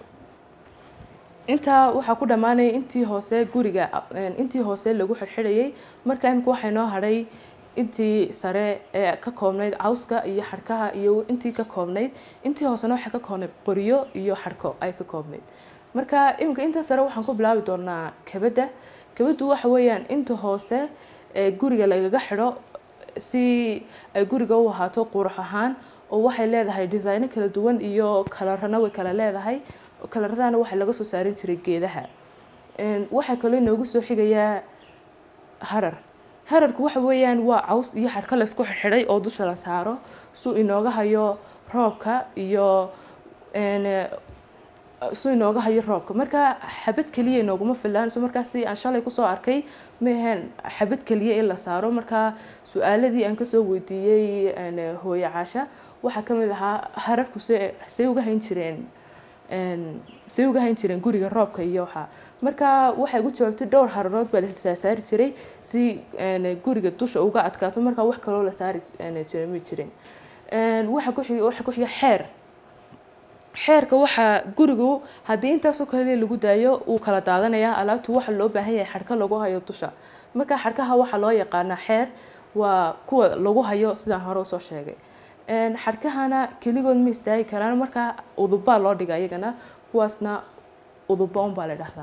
intaa waxaa ku dhammaanaya intii hoose guriga een, intii hoose lagu xidhxidhayay marka imika waxaa inoo hadhay intii sare ee ka koobnayd cawska iyo xadhkaha iyo intii ka koobnayd intii hoosena waxay ka koobnayd qoryo iyo xadhko ay ka koobnayd marka imika inta sare waxaan ku bilaabi doonaa kabadda kabaddu waxa weeyaan inta hoose ee guriga lagaga xidho si ay guriga u ahaato qurux ahaan oo waxay leedahay designo kala duwan iyo kalarana way kala leedahay kalaradana waxaa laga soo saarin jiray geedaha Een, waxaa kaloo inoogu soo xigayaa harar hararku waxa weeyaan waa caws iyo xadhka la isku xidhay oo dusha la saaro suu inooga hayo roobka iyo een, suu inooga hayo roobka marka xabad keliya inooguma filaanayso markaasi aan shalay kusoo arkay ma ahayn xabad keliya in la saaro marka su-aaladii aan kasoo weydiiyey een, hooyo caasha waxaa ka mid ahaa hararku se say uga hayn jireen een, say uga hayn jireen guriga roobka iyo waxa marka waxay ugu jawaabtay dhowr hararood baa la saasaari jiray si een, guriga dusha uga adkaato marka wax kaloo la saari een, jiray ma jirin Een, waxa ku xiga waxa ku xiga xeer xeerka waxaa gurigu haddii intaasoo kale lagu daayo uu kala daadanayaa alaabtu waxa loo baahan yahay xadhka lagu hayo dusha marka xadhkaha waxaa loo yaqaanaa xeer waa kuwa lagu hayo sidaan hore usoo sheegay Een, xadhkahana keligood ma istaagi karaan marka udubbaa loo dhiga iyagana kuwaasna udubba unbaa la dhahdaa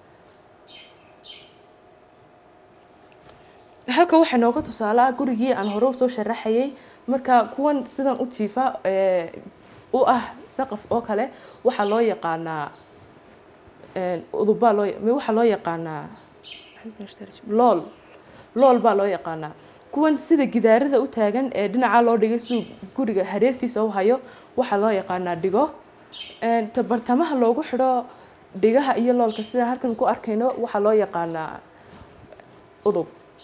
halka waxaa nooga tusaale ah gurigii aan hore usoo sharaxayay marka kuwan sidan u jiifa ee, u ah saqaf oo kale waxaa loo yaqaanaa een, udubbaa loo ma waxaa loo yaqaanaa lool lool baa loo yaqaanaa kuwan sida gidaarada u taagan ee dhinaca loo dhigay siduu guriga hareertiisa u hayo waxaa loo yaqaanaa dhigo Een, ta bartamaha loogu xidho dhigaha iyo loolka sida halkan ku arkayno waxaa loo yaqaanaa udub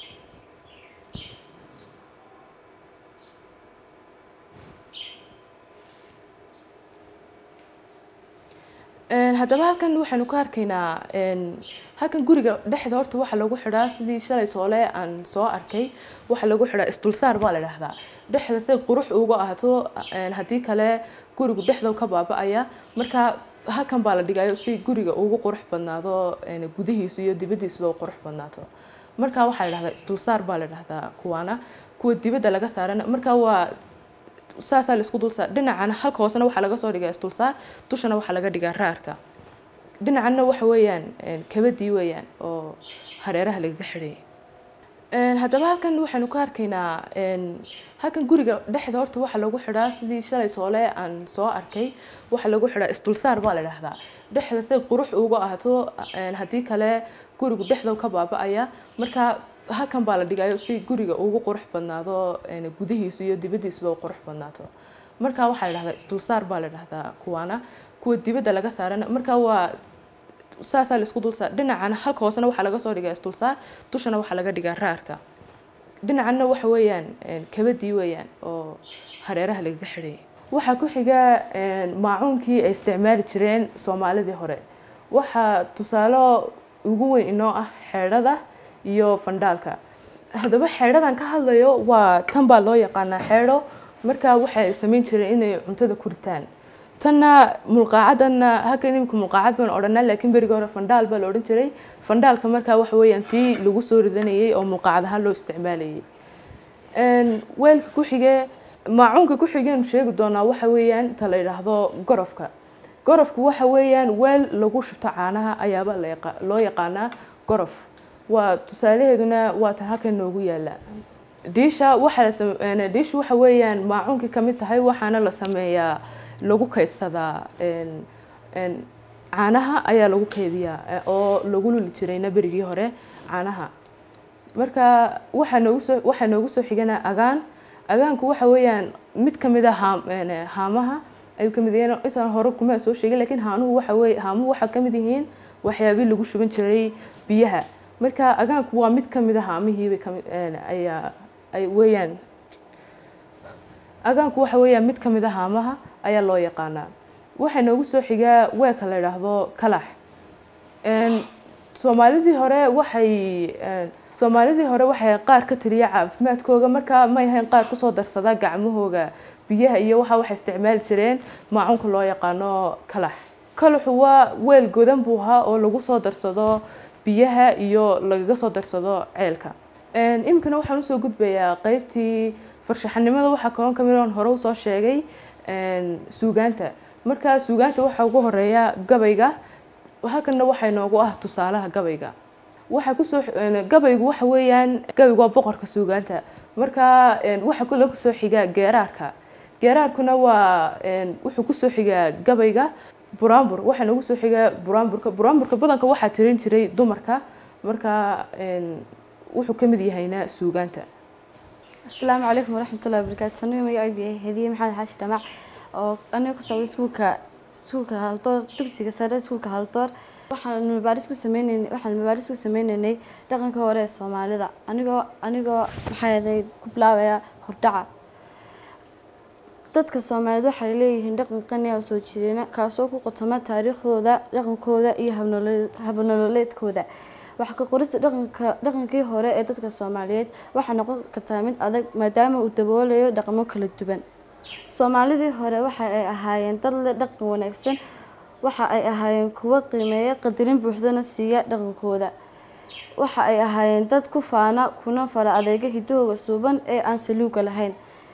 Een, haddaba halkan waxaynu ka arkaynaa een, halkan guriga dhexda horta waxaa lagu xidhaa sidii shalay toole aan soo arkay waxaa lagu xidhaa isdulsaar baa la dhahdaa dhexda si qurux uga ahaato een, haddii kale gurigu dhexda ka baaba'aya marka halkan baa la dhigayo si guriga ugu qurux badnaado een, gudihiisu iyo dibaddiisuba u qurux badnaato marka waxaa la dhahdaa isdulsaar baa la dhahdaa kuwaana kuwa dibadda laga saarana marka waa saasaa laisku dulsaar dhinacana halka hoosena waxaa laga soo dhigaa isdulsaar dushana waxaa laga dhigaa raarka dhinacanna waxa weeyaan een, kabadii weeyaan oo hareeraha lagaga xidhayay Een, haddaba halkan waxaynu ka arkaynaa een, halkan guriga dhexda horta waxaa lagu xidhaa sidii shalay toole aan soo arkay waxaa lagu xidhaa isdulsaar baa la dhahdaa dhexda si qurux uga ahaato een, haddii kale gurigu dhexda ka baaba'aya marka halkan baa la dhigayo si guriga ugu qurux badnaado een, gudihiisu iyo dibaddiisuba u qurux badnaato marka waxaa la dhahdaa isdulsaar baa la dhahdaa kuwaana kuwa dibadda laga saarana marka waa saasaa laisku dulsaar dhinacana halka hoosena waxaa laga soo dhigaa isdulsaar dushana waxaa laga dhigaa raarka dhinacanna waxa weeyaan een, kabadii weeyaan oo hareeraha lagaga xidhayay waxaa ku xiga een, maacuunkii ay isticmaali jireen soomaalidii hore waxaa tusaalo ugu weyn inoo ah xeedhada iyo fandhaalka haddaba xeedhadan ka hadlayo waa tan baa loo yaqaanaa xeedho marka waxay samayn jireen inay cuntada ku ritaan tanna mulqaacadanna halkan imika mulqaacad baan odhanaa laakiin berigi hore fandhaal baa la odhan jiray fandhaalka markaa waxa weeyaan tii lagu soo ridanayay oo mulqaacad ahaan loo isticmaalayay Een, weelka ku xige maacuunka ku xigeenu sheegi doonaa waxa weeyaan inta la yidhaahdo gorofka gorofku waxa weeyaan weel lagu shubto caanaha ayaaba la yaqa- loo yaqaanaa gorof waa tusaalaheeduna waa tan halkan noogu yaala diisha waxa la same- een, diishu waxa weeyaan maacuunkii ka mid tahay waxaana la sameeyaa lagu kaydsadaa een, een, caanaha ayaa lagu kaydiyaa eh, oo lagu luli jirayna berigii hore caanaha marka waxaa noogu soo waxaa noogu soo xigana agaan agaanku waxa weeyaan mid ka mid a haam een, haamaha ayuu ka mid yahay intaan hore kuma soo sheegin laakiin haanuhu waxa weeye haamuhu waxaa ka mid yihiin waxyaabii lagu shuban jiray biyaha marka agaanku waa mid ka mid a haamihiibay kamid een, ayaa ay weeyaan agaanku waxa weeyaan mid ka mid a haamaha ayaa loo yaqaanaa waxaa noogu soo xigaa weelka la yidhaahdo kalax Een, soomaalidii hore waxay een, soomaalidii hore waxay qaar ka tiriya caafimaadkooga marka may ahayn qaar kusoo darsada gacmahooga biyaha iyo waxa waxay isticmaali jireen maacuunka loo yaqaano kalax kalaxu waa weel godan buu ahaa oo lagu soo darsado biyaha iyo lagaga soo darsado ceelka Een, iminkana waxaan usoo gudbayaa qeybtii farshaxanimada waxaa kaloo kamid oon hore usoo sheegay een, suugaanta marka suugaanta waxaa ugu horeeya gabayga halkana waxaa inoogu ah tusaalaha gabayga waxaa kusoo een, gabaygu waxa weeyaan gabaygu waa boqorka suugaanta marka een, waxaa kale kusoo xiga geeraarka geeraarkuna waa een, wuxuu kusoo xigaa gabayga buraanbur waxaa noogu soo xiga buraanburka buraanburka badanka waxaa tirin jiray dumarka marka een, wuxuu ka mid yahayna suugaanta asalaamu calaykum waraxmatullahi wabarakaatu aniga magacaygu yahay hadiye maxamed xaashi dhamac oo aniga ka socda iskuulka iskuulka haldoor dugsiga sare iskuulka haldoor waxaan mabaaris ku sameyneynay waxaan mabaaris ku sameyneynay dhaqanka hore ee soomaalida anigoo anigoo maxaa yeelay ku bilaabaya hordhaca dadka soomaaliyeed waxay leeyihiin dhaqan qani ah oo soo jireena kaasoo ku qotoma taariikhdooda dhaqankooda iyo habnolo- habnololeedkooda wax ka qorista dhaqanka dhaqankii hore ee dadka soomaaliyeed waxaa noqon kartaa mid adag maadaama uu daboolayo dhaqamo kala duwan soomaalidii hore waxa ay ahaayeen dad leh dhaqan wanaagsan waxa ay ahaayeen kuwo qiimeeya qadarin buuxdana siiya dhaqankooda waxa ay ahaayeen dad ku faana kuna fara adeega hidahooga suuban ee aan saluuga lahayn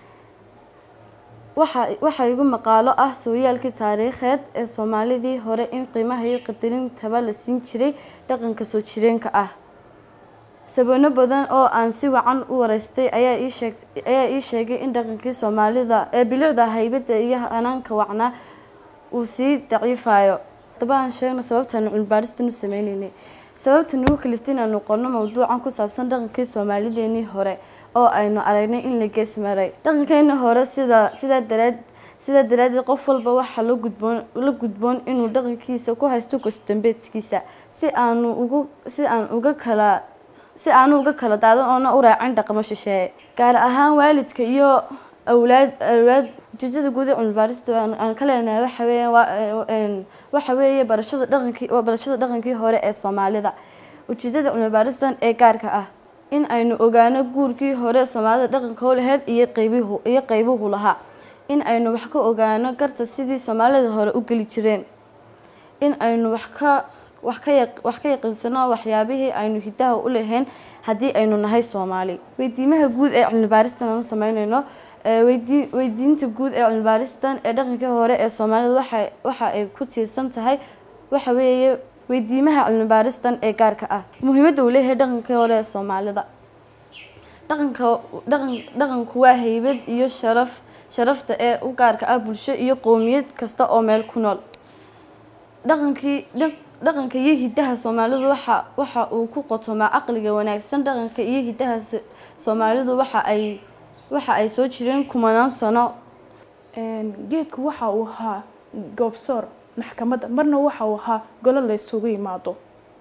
waxa waxa igu maqaalo ah sooyaalkii taariikheed ee soomaalidii hore in qiimaha iyo qadarintaba la siin jiray dhaqanka soo jireenka ah sabano badan oo aan si wacan u wareystay ayaa ii sheeg ayaa ii sheegay in dhaqankii soomaalida ee bilicda haybada iyo hanaanka wacnaa uu sii daciifayo haddaba aan sheegno sababtaanu cilmibaaristan u sameyneynay sababta nagu kaliftay inaanu qorno mowduucan ku saabsan dhaqankii soomaalideenii hore oo aynu aragnay in la gees maray dhaqankeeni hore sida sidaa daraad sidaa daraadeed qof walba waxaa la gudboon la gudboon inuu dhaqankiisa ku haysto gosdambeedkiisa si aanu ugu si aan uga kala si aanu uga kala daadan oona u raacin dhaqamo shisheeye gaar ahaan waalidka iyo awlaad awlaad ujeedada guud ee cilmibaarista aan aan ka leenahay waxa weeyaan waa een, waxa weeye barashada dhaqankii waa barashada dhaqankii hore ee soomaalida ujeedada cilmibaaristan ee gaarka ah in aynu ogaano guurkii hore soomaalida dhaqanka u lahayd iyo qaybihu iyo qaybuhu lahaa in aynu wax ka ogaano garta sidii soomaalida hore u geli jireen in aynu wax ka wax ka yaq wax ka yaqiinsano waxyaabihii aynu hidaha u lahayn haddii aynu nahay soomaali weydiimaha guud ee cilmibaaristan aanu sameyneyno ee weydii weydiinta guud ee cilmibaaristan ee dhaqankii hore ee soomaalida waxa waxa ay ku tiirsan tahay waxa weeye weydiimaha cilmibaaristan ee gaarka ah muhiimadda uu leeyahay dhaqankii hore ee soomaalida dhaqanka dhaqan dhaqanku waa haybad iyo sharaf sharafta ee u gaarka ah bulsho iyo qowmiyad kasta oo meel ku nool dhaqankii dhaq- dhaqanka iyo hidaha soomaalidu waxa waxa uu ku qotomaa caqliga wanaagsan dhaqanka iyo hidaha so- soomaalidu waxa ay waxa ay soo jireen kumanaan sano Een, geedku waxa uu ahaa goobsoor maxkamadda marna waxa uu ahaa golo la isugu yimaado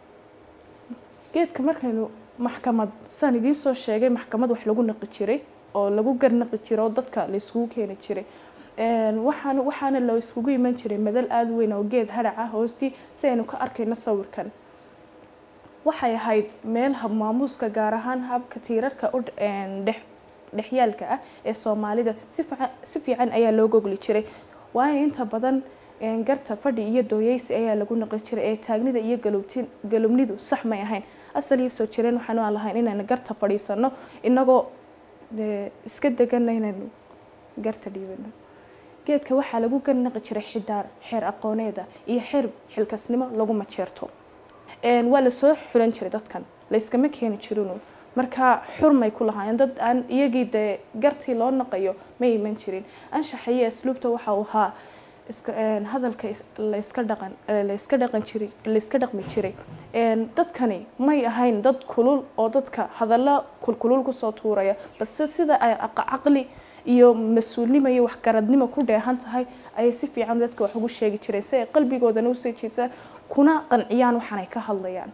geedka markaynu maxkamad saan idiin soo sheegay maxkamad wax lagu naqi jiray oo lagu garnaqi jiray oo dadka la isugu keeni jiray Een, waxaan waxaana la isugu iman jiray madal aada u weyn oo geed harac ah hoostii si aynu ka arkayno sawirkan waxay ahayd meel hab maamuuska gaar ahaan habka tiirarka u een, dhex dhexyaalka ah ee soomaalida si fiican si fiican ayaa loo gogli jiray waayo inta badan een, garta fadhi iyo dooyeysi ayaa lagu naqli jiray ee taagnida iyo galubtin galubnidu sax may ahayn asal iyo soo jireen waxaanu aan lahayn inaynu garta fadhiisano inagoo dee iska deganna inaynu garta dhiibano geedka waxaa lagu garnaqi jiray xidaar xeer aqooneeda iyo xeer xilkasnimo lagu majeerto Een, waa lasoo xulan jiray dadkan layskama keeni jirinu marka xurmay ku lahaayeen dad aan iyagii dee gartii loo naqayo ma iman jirin anshaxa iyo asluubta waxa uu ahaa iska een, hadalka is- la iska dhaqan ee la iska dhaqan jiray la iska dhaqmi jiray Een, dadkani may ahayn dad kulul oo dadka hadallo kulkulul kusoo tuuraya balse sida ay aq- caqli iyo mas-uulnimo iyo waxgaradnimo ku dheehan tahay ayay si fiican dadka wax ugu sheegi jireen si ay qalbigoodana usoo jiidsaan kuna qanciyaan waxaanay ka hadlayaan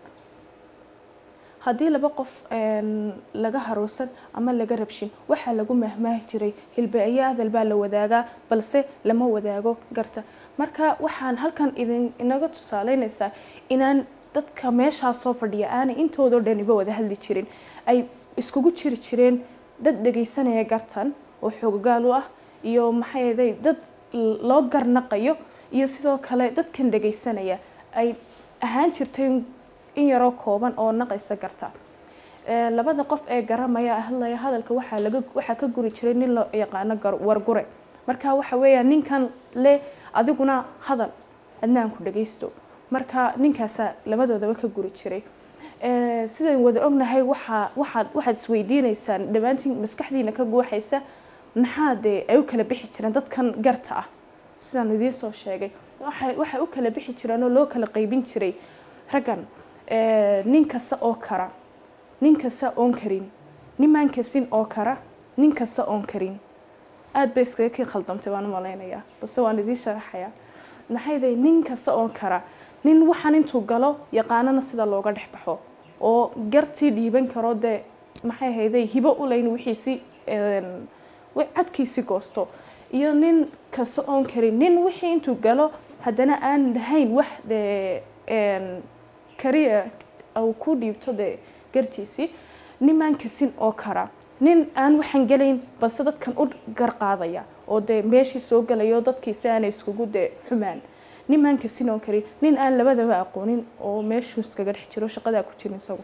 haddii laba qof een, laga haroosan ama laga rabshin waxaa lagu mahmaahi jiray hilbe-iyo adal baa la wadaagaa balse lama wadaago garta marka waxaan halkan idin inaga tusaaleynaysaa inaan dadka meeshaa soo fadhiya aanay intoodoo dhaniba wada hadli jirin ay iskugu jiri jireen dad dhegaysanaya gartan oo xoogaal u ah iyo maxay ahaday dad l- loo garnaqayo iyo sidoo kale dadkan dhegaysanaya ay ahaan jirtay in yaroo kooban oo naqaysa garta Ee, labada qof ee garamaya hadlaya hadalka waxaa laga waxaa ka guri jiray nin loo yaqaano gar- wargure marka waxa weeyaan ninkan le adiguna hadal adnaan ku dhagaysto marka ninkaasaa labadoodaba ka guri jiray Ee, sidaan wada ognahay waxaa waxaad waxaad isweydiineysaan dhammaantiin maskaxdiina ka guuxaysa maxaa dee ay u kala bixi jireen dadkan garta ah sidaan idiin soo sheegay waxay waxay u kala bixi jireen oo loo kala qaybin jiray raggan ee, nin kasta oo kara nin kasta oon karin nimaan kasin oo kara nin kasta oon karin aad bay iskaga kii khaldamtay waan u malaynayaa balse waan idiin sharaxayaa maxay dahay nin kasta oon kara nin waxaan intuu galo yaqaanana sida looga dhex baxo oo gartii dhiiban karo dee maxay ahayday hibo u leyn wixiisi een, wi- cadkiisi goosto iyo nin kasta oon karin nin wixii intuu galo haddana aan lahayn wax dee een, kariya uu ku dhiibto dee gartiisii nimaan kasin oo kara nin aan waxaan gelayn balse dadkan u garqaadaya oo dee meeshii soo galayo dadkiisi aanay iskugu dee xumaan nimaan kasin oo karin nin aan labadaba aqoonin oo meeshuu iskaga dhex jiro shaqadaa ku jirin isagu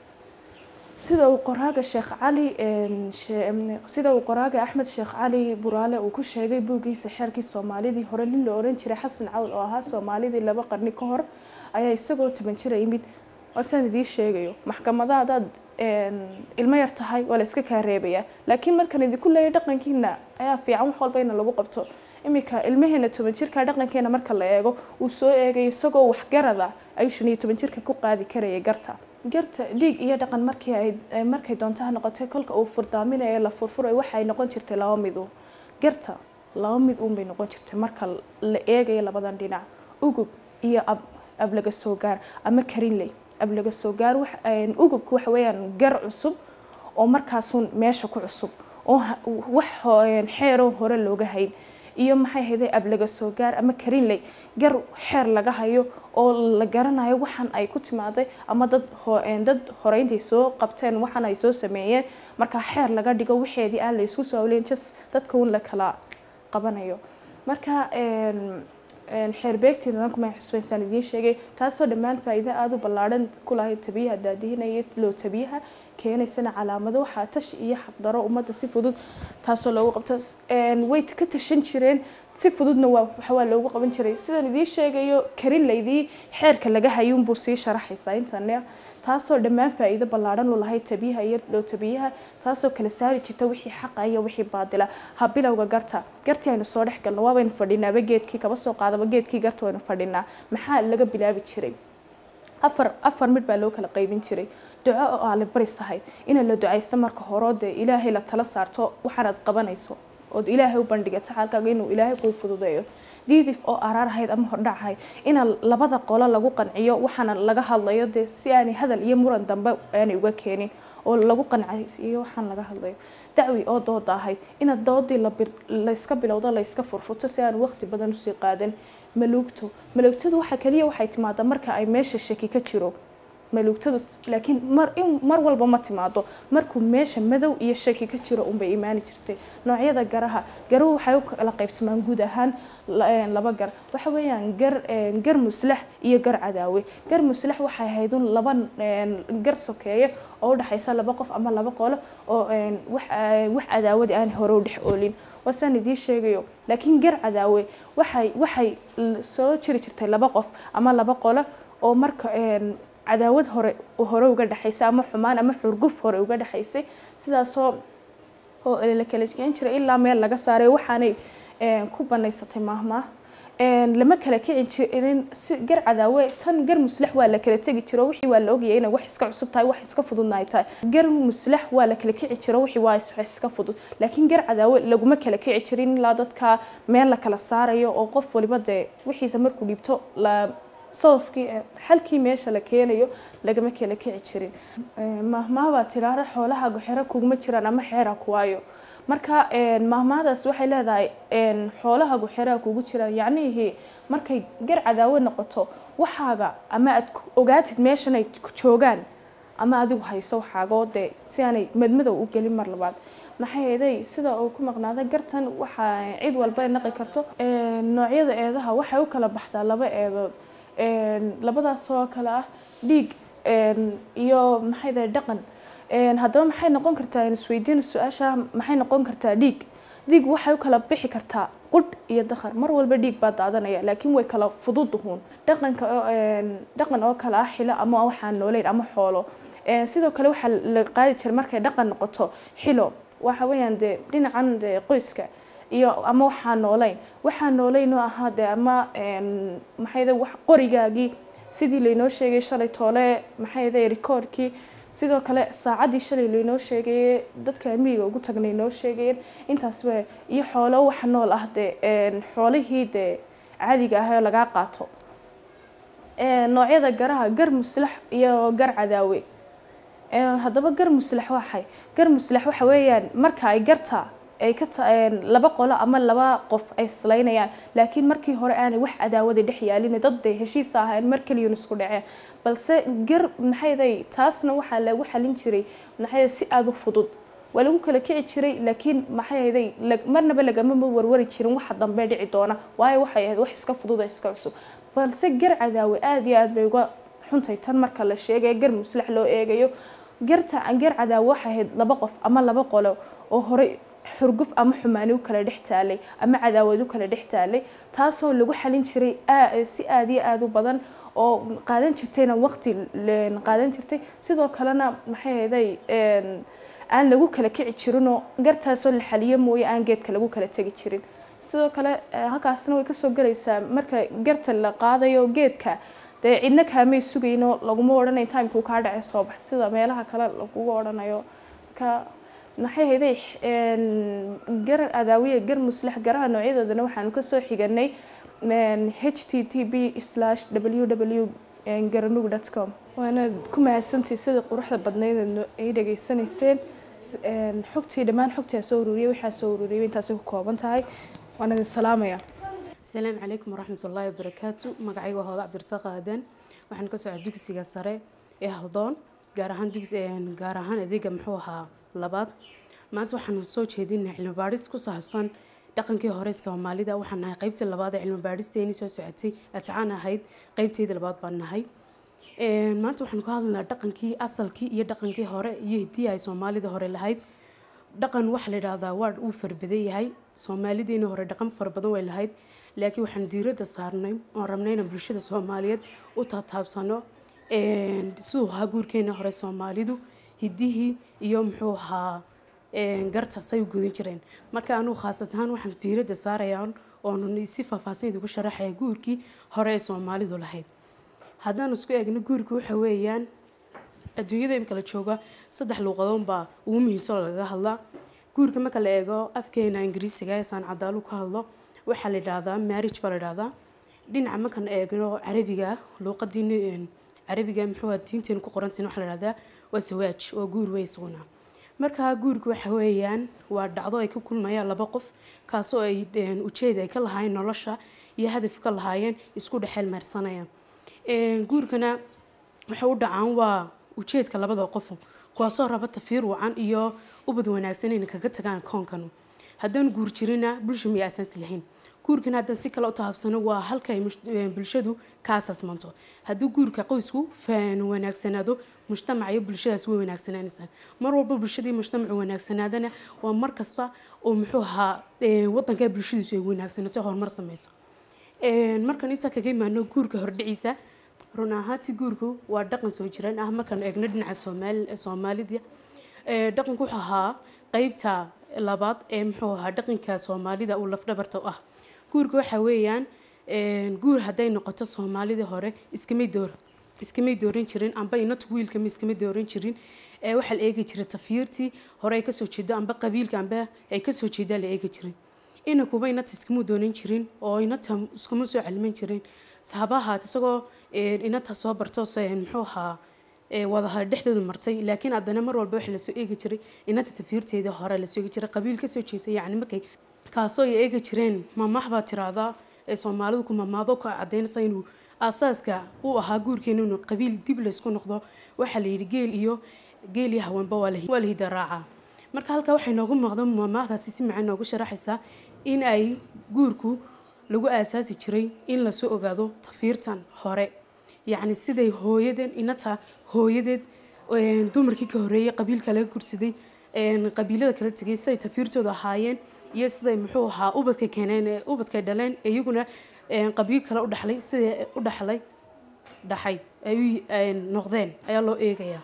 sida uu qoraaga sheekh cali een, she- em, sida uu qoraaga axmed sheekh cali buraale uu ku sheegay buuggiisa xeerkii soomaalidii hore nin la oran jiray xasan cawl oo ahaa soomaalidii laba qarni ka hor ayaa isagoo toban jira yimid waa sidaan idiin sheegayo maxkamadaha haddaad een, ilmo yar tahay waa la iska kaa reebayaa laakiin markaan idinku leeyahay dhaqankiina ayaa fiican wax walba ina lagu qabto iminka ilmaheena toban jirka dhaqankeena marka la eego uu soo eegay isagoo waxgarada ayuu shan iyo toban jirka ku qaadi karayay garta garta dhiig iyo dhaqan markii ay ay- markay doontaha noqotay kolka uu furdaaminayo la furfurayo waxay noqon jirtay laba midu garta laba mid uun bay noqon jirtay marka la eegayo labadan dhinac ugub iyo ab ab laga soo gaar ama karinley ab laga soo gaar wax een, ugubku waxa weeyaan gar cusub oo markaasuun meesha ku cusub oo ha- wax ho- een, xeeroo hore looga hayn iyo maxay hayday ab laga soo gaar ama karinley gar xeer laga hayo oo la garanayo waxaan ay ku timaaday ama dad ho- een, dad hore intay soo qabteen waxaan ay soo sameeyeen marka xeer laga dhigo waxeedii aan la isku soo awleyn jas dadka un la kala qabanayo marka een, een, xeer beegtii nidaamkuma xusbaysaan idiin sheegay taasoo dhammaan faa'iido aada u ballaadhan ku lahayd tabiyaha daadihinaya loo tabiyaha keenaysana calaamado waxaa tash iyo xaqdaro ummadda si fudud taasoo loogu qabto Een, way ka tashan jireen si fududna waa waxa waa loogu qaban jiray sidaan idiin sheegayo karin laydii xeerka laga hayuunbuu sii sharaxaysaa intane taasoo dhammaan faa'iido ballaadhan u lahayd tabiyaha iyo loo tabiyaha taasoo kala saari jirta wixii xaqa iyo wixii baadila ha bilowga garta gartii aynu soo dhex galno waabaynu fadhinaaba geedkii kaba soo qaadaba geedkii garta waynu fadhinaa maxaa laga bilaabi jiray afar afar mid baa loo kala qaybin jiray duco oo aale baris ahayd ina la ducaysto marka hore oo dee ilaahay la tala saarto waxaanaad qabanayso ood ilaahay u bandhigato xaalkaaga inuu ilaahay kuu fududeeyo diidif oo araar ahayd ama hordhac ahayd ina labada qolo lagu qanciyo waxaana laga hadlayo dee si aanay hadal iyo muran dambe aanay uga keenin oo lagu qancaysiiyo waxaan laga hadlayo dacwi oo dooda ahayd ina doodii la bir- la iska bilowdo la iska furfurto si aan waqti badan usii qaadan maluugto maluugtadu waxa kaliya waxay timaadaa marka ay meesha shaki ka jiro maluugtadu laakiin mar in mar walba ma timaado markuu meesha madow iyo shaki ka jiro unbay imaani jirtay noocyada garaha garuhu waxay u kala qaybsamaan guud ahaan laba gar waxa weeyaan gar gar muslax iyo gar cadaawe gar muslax waxay ahayd un laba gar sokeeye oo u dhexaysa laba qof ama laba qolo oo wax wax cadaawadi aan hore u dhex oolin wasaan idiin sheegayo laakiin gar cadaawe waxay waxay soo jiri jirtay laba qof ama laba qolo oo marka cadaawad hore hore uga dhexaysay ama xumaan ama xurguf hore uga dhexaysay sidaasoo oo la kala geen jiray ilaa meel laga saaray waxaanay ku banaysatay maahmaah lama kala kici jirin si gar cadaawe tan gar muslax waa la kala tegi jiro wixii waa la ogayay inay wax iska cusub tahay wax iska fududna ay tahay gar muslax waa la kala kici jiro wixii waa iska fudud laakiin gar cadaawe laguma kala kici jirin ilaa dadka meel la kala saarayo oo qof waliba dee wixiisa markuu dhiibto la sababkii xalkii meesha la keenayo lagama kala kici jirin mahmaahbaa tiraara xoolaha xero kuguma jiraan ama xeera kuwaayo marka mahmaahdaas waxay leedahay xoolahagu xeraa kugu jiraan yacnihii markay gar cadaawo noqoto waxaaga ama aad ogaatid meeshan ay joogaan ama adigu hayso waxaagoo dee si aanay madmadow u gelin mar labaad maxay eeday sida uu ku maqnaada gartan waxaa cid walba naqi karto noocyada eedaha waxay u kala baxdaa laba eedood labadaas oo kale ah dhiig iyo maxay dahay dhaqan haddaba maxay noqon kartaa isweydiin su-aasha maxay noqon kartaa dhiig dhiig waxay u kala bixi kartaa qudh iyo dakhar mar walba dhiig baa daadanaya laakiin way kala fududuhuun dhaqanka dhaqan oo kale ah xilo ama waxaan nooleyn ama xoolo sidoo kale waxaa la qaadi jiray markay dhaqan noqoto xilo waxa weeyaan dee dhinacan dee qoyska iyo ama waxaan nooleyn waxaan nooleyn oo ahaa dee ama maxay wax qorigaagii sidii laynoo sheegay shalay toole maxay ahayd rikoorkii sidoo kale saacaddii shalay laynoo sheegay dadka miyiga ugu tagnay noo sheegayeen intaasba iyo xoolo wax nool ah dee xoolihii dee caadiga ah oo lagaa qaato noocyada garaha gar muslax iyo gar cadaawe haddaba gar muslax waxay gar muslax waxa weeyaan marka ay garta ay ka laba qolo ama laba qof ay islaynayaan laakiin markii hore aanay wax cadaawada dhex yaalin dad day heshiis ahayn mar kaliyun isku dhaceen balse gar maxayday taasna waxaa lagu xalin jiray maxay si aada u fudud waa lagu kala kici jiray laakiin maxayday marnaba lagama warwari jirin waxa dambe dhici doona waayo waxay ahayd wax iska fudud oo iska cusub balse gar cadaawe aada iyo aada bay uga xuntay tan marka la sheegayo gar muslax loo eegayo garta gar cadaawe waxay ahayd laba qof ama laba qolo oo horey xurguf ama xumaani u kala dhex taalay ama cadaawad u kala dhex taalay taasoo lagu xalin jiray si aada iyo aada u badan oo qaadan jirtayna waqti qaadan jirtay sidoo kalena maxay ahayday aan lagu kala kici jirinoo gartaasoo la xaliyo mooye aan geedka lagu kala tegi jirin sidoo kale halkaasna way kasoo gelaysaa marka garta la qaadayo geedka dee cidna kaamay sugaynoo laguma odhanayo timekuu kaa dhacay soo bax sida meelaha kale laguga odhanayo marka maxay hayday gar adaawiya gar muslax garaha noocyadoodana waxaanu kasoo xiganay h t t b slash w w garanug dot com waana ku mahadsantii sida quruxda badnayd ay dhageysanayseen xogtii dhammaan xogtii aan soo ururiyay waxaa soo ururiyay intaasay ku kooban tahay waan idin salaamaya asalaamu calaykum waraxmat ullaahi wabarakaatu magacayga waa hooda cabdirasaaq aadan waxaan ka socdaa dugsiga sare ee haldoon gaar ahaan dugsi gaar ahaan adeega muxuu ahaa labaad maanta waxaanu soo jeedinay cilmi baadhis ku saabsan dhaqankii hore soomaalida waxaan nahay qeybtii labaad ee cilmi baadhisteeni soo socotay atacaan ahayd qeybteydii labaad baan nahay maanta waxaanu ka hadlaynaa dhaqankii asalkii iyo dhaqankii hore iyo hiddii ay soomaalida hore lahayd dhaqan waxa la yidhaahdaa waa uu farbadan yahay soomaalideeni hore dhaqan fara badan way lahayd laakiin waxaan diiradda saarnay oon rabnay inaan bulshada soomaaliyeed u taataabsano siduu ahaa guurkeena hore soomaalidu hiddihii iyo muxuu ahaa garta say u gudan jireen marka anugu khaasas ahaan waxaan diiradda saarayaan oonu si faahfaahsanayd ugu sharaxaya guurkii hore ee soomaalidu lahayd haddaan isku eegno guurka waxa weeyaan adduunyada imka la jooga saddex luuqadoon baa ugu muhiimsan oo lagaga hadlaa guurka marka la eego afkeena ingiriisiga ee saan cadaalu ka hadlo waxaa la yidhaahdaa marriage baa la yidhaahdaa dhinaca markaan eegno carabiga luuqadiini carabiga muxuu diinteenu ku qorantahin waxaa la yidhahdaa waa sawaaj waa guur wey isaguna markaa guurku waxa weeyaan waa dhacdo ay ka kulmayaan laba qof kaasoo ay ujeed ay ka lahaayeen nolosha iyo hadaf ka lahaayeen isku dhexeel meersanayaan guurkana waxay u dhacaan waa ujeedka labada qofu kuwaasoo raba tafiir wacan iyo ubad wanaagsan inay kaga tagaan koonkanu haddaan guur jirina bulsha miyay asaasi lahayn guurkan haddaan si kale u tahabsano waa halka ay bulshadu ka asaasmanto haddii guurka qoysku faan wanaagsanaado mujtamaca iyo bulshadaas way wanaagsanaanaysaa mar walba bulshadii mujtamacu wanaagsanaadana waa mar kasta oo muxuu ahaa wadanka bulshadiisu ay wanaagsanaato horumar sameyso markaan intaa kaga imaano guurka hordhiciisa run ahaantii guurku waa dhaqan soo jiraan ah markaan eegno dhinaca soomaali soomaalida dhaqanku wuxuu ahaa qeybta labaad ee muxuu ahaa dhaqanka soomaalida uu lafdhabarta u ah guurka waxa weeyaan guur hadday noqoto soomaalidii hore iskamay door iskamay dooran jirin amba inatu wiilkama iskamay dooran jirin ee waxaa la eegi jiray tafiirtii hore ay kasoo jeedo amba qabiilka amba ay kasoo jeedaa la eegi jiray inakuba inata iskama doonan jirin oo inata iskuma soo caliman jirin sahabahaat isagoo inata soo barto muxuu ahaa wadaha dhexdooda martay laakiin haddana mar walba waxa lasoo eegi jiray inata tafiirteedii hore lasoo eegi jiray qabiil kasoo jeeda yacni markay kaasoo ay eegi jireen mamax baa tiraahdaa ee soomaalidu ku mamaado ka cadaynaysa inuu aasaaska u ahaa guurkeena inuu qabiil dib laysku noqdo waxaa la yidhi geel iyo geel iyo haweenba waa la hidaraaca marka halkaa waxay noogu muuqda mamaahdaasi si macaan noogu sharaxaysaa in ay guurku lagu aasaasi jiray in lasoo ogaado tafiirtan hore yacni siday hooyaden inata hooyadeed dumarkii ka horeeyey qabiilka laga gursaday qabiilada kala tegay siday tafiirtooda ahaayeen iyo siday muxuu ahaa ubadka keeneen ubadkay dhaleen iyaguna qabiil kale u dhaxlay siday u dhaxlay dhaxay ay noqdeen ayaa loo eegayaa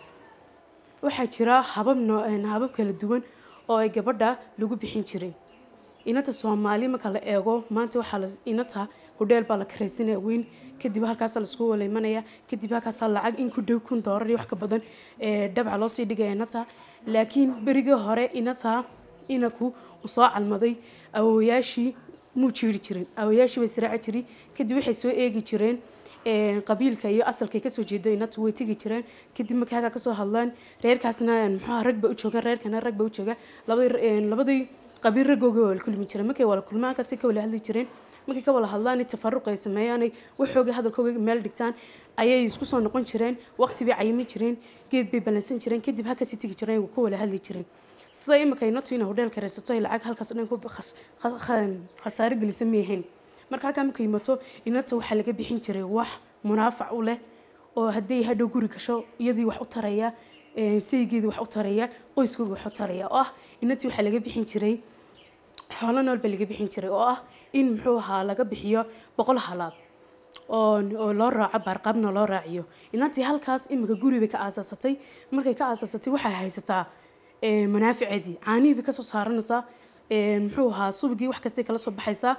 waxaa jira habab habab kala duwan oo ay gabadha lagu bixin jiray inata soomaali marka la eego maanta waxaa inata hodheel baa la karaysanaya weyn kadib halkaasa laisku waleymanaya kadib halkaasa lacag in ku dhow kun doorar iyo wax ka badan dhabca loosii dhigaya inata laakiin berigii hore inata inaku soo calmaday awoyaashii muu jiiri jirin awoyaashii bay siraaci jiray kadib waxay soo eegi jireen qabiilka iyo asalkay kasoo jeedo inata way tegi jireen kadib markay halkaa kasoo hadlaan reerkaasna muxuha rag ba u joogaan reerkana rag ba u jooga labadii labadii qabiil raggooga waa la kulmi jireen markay wala kulmaan kasi ka wala hadli jireen markay ka wala hadlaan tafaruq ay sameeyaan waxooga hadalkooga meel dhigtaan ayay isku soo noqon jireen waqti bay cayimi jireen geed bay balansan jireen kadib halkaasi tegi jireen ka wala hadli jireen sida imika inatu ina hodheel karaysato ay lacag halkaas dhan ku khasaare gelisa miyahayn marka halkaa marka yimato inata waxaa laga bixin jiray wax munaafac u leh oo hadday hadhow guri gasho iyadii wax u taraya saygeedii wax u taraya qoyskooga wax u taraya oo ah inatii waxaa laga bixin jiray xoolo nool baa laga bixin jiray oo ah in muxuu ahaa laga bixiyo boqol halaad oo loo raaco baarqaabna loo raaciyo inantii halkaas imika guri bay ka aasaasatay markay ka aasaasatay waxay haysataa manaaficeedii caanihii bay kasoo saaranaysaa muxuu ahaa subigii wax kastay kala soo baxaysaa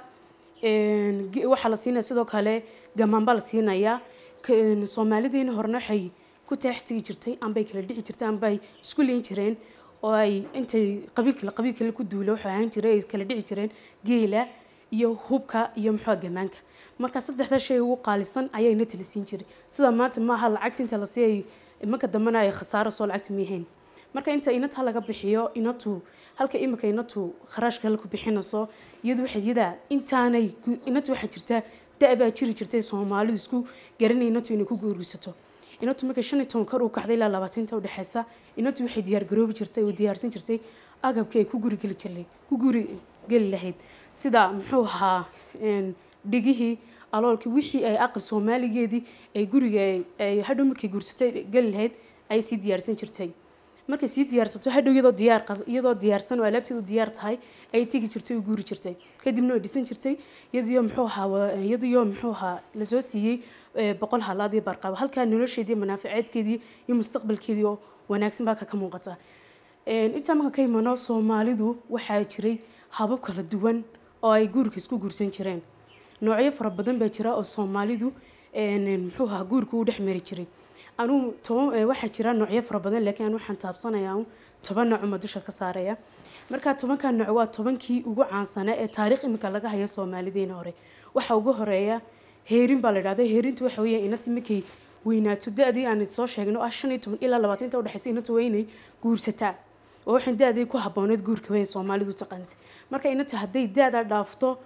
waxaa la siinaya sidoo kale gamaan baa la siinayaa soomaalidiina horena waxay ku taax tegi jirtay ambay kala dhici jirtay ambay isku leyn jireen oo ay intay qabiilkale qabiilkale ku duula waxay ahaan jiray ay kala dhici jireen geela iyo hubka iyo muxuu gamaanka marka saddexda shay ugu qaalisan ayaa inata la siin jiray sida maanta maaha lacagta inta la siiyay marka dambena ay khasaaro soo lacagta miyahayn marka inta inata laga bixiyo inatu halka imika inatu kharaashka la ku bixinayso iyadu waxay yada intaanay inatu waxaa jirtaa da-baa jiri jirtay soomaalidu isku garanay inatu inay ku guurgisato inatu markay shan iyo toban kor u kacday ilaa labaatanka udhexeysa inatu waxay diyaar garoobi jirtay oo diyaarsan jirtay agabkii ay ku guri geli jirtay ku guri geli lahayd sida muxuu ahaa dhigihii aloolkii wixii ay aqal soomaaligeedii ay guriga ay hadhow markay guursatay geli lahayd ay sii diyaarsan jirtay markay sii diyaarsato hadhow iyadoo diyaar qab iyadoo diyaarsan oo alaabteedu diyaar tahay ay tegi jirtay oo guuri jirtay kadibna way dhisan jirtay iyadiyo muxuu ahaa iyadiyo muxuu ahaa lasoo siiyey boqol halaad iyo barqaabo halkaa nolosheedii manaaficeedkeedii iyo mustaqbalkeedii oo wanaagsan baa ka muuqata intaa marka ka imano soomaalidu waxaa jiray habab kala duwan oo ay guurka isku guursan jireen noocyo fara badan baa jira oo soomaalidu muxuu ahaa guurka u dhex mari jiray anuu toban waxaa jira noocyo fara badan laakiin anu waxaan taabsanayaa toban nooc uma dusha ka saaraya marka tobanka nooc waa tobankii ugu caansanaa ee taariikh imika laga hayo soomaalideena hore waxaa ugu horeeya heerin baa la idhahda heerintu waxa weeye inati markay weynaato da-dii aan soo sheegno ah shan iyo toban ilaa labaatanta udhexeysa inatu waa inay guursataa oo waxaan da-dii ku habooneed guurka weyn soomaalidu taqaantay marka inatu hadday da-da dhaafto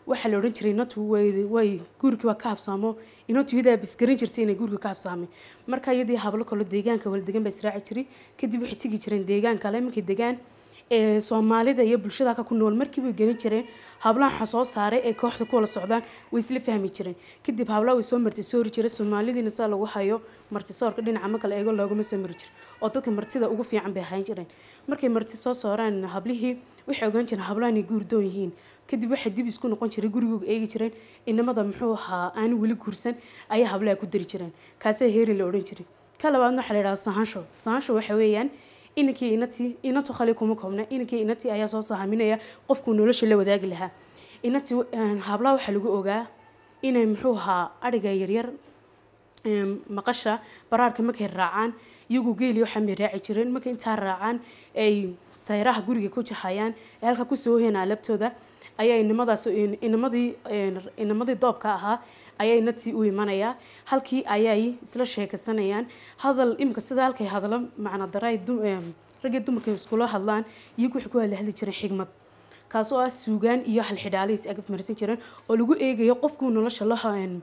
waxaa la odhan jiray inatu way way guurkii waa ka habsaamo inatu iyadaa bisgaran jirtay inay guurka ka habsaamay marka iyadii hablo kalo deegaanka wala degan baa israaci jiray kadib waxay tegi jireen deegaan kale markay degaan ee soomaalida iyo bulshada halka ku nool markii way gelin jireen hablaha waxa soo saaray ee kooxda ku wala socdaan way isla fahmi jireen kadib hablaha way soo martisoori jiray soomaalidiina saa lagu hayo martisoorka dhinaca marka la eego loogama soo mari jiro oo dadka martida ugu fiican bay ahaan jireen markay marti soo sooraan hablihii waxay ogaan jireen hablaha inay guurdoon yihiin kadib waxay dib isku noqon jiray gurigooga eegi jireen inamada muxuu ahaa aanu weli guursan ayaa hablaha ku dari jireen kaasaa heerin la odhan jiray ka labaadna waxaa la yidhaha sahaansho sahaansho waxa weeyaan inankii inatii inantu khali kuma koobna inankii inatii ayaa soo sahaminaya qofkuu nolosha la wadaagi lahaa inatii hablaha waxaa lagu ogaa inay muxuu ahaa adhiga yaryar een, maqasha baraarka markay raacaan iyagu geeli waxaan bay raaci jireen markay intaa raacaan ay sayraha guriga ku jahayaan ee halka kusoo hoyaan alabtooda ayaa inamadaas inamadii een, inamadii doobka ahaa ayay natii u imanayaa halkii ayay isla sheekaysanayaan hadal imika sida halkay hadalo macna daray raggii dumarka iskula hadlaan iyagu waxay ku hadla hadli jireen xigmad kaasoo ah suugaan iyo halxidhaale is ag marsan jireen oo lagu eegayo qofkuu nolosha la een,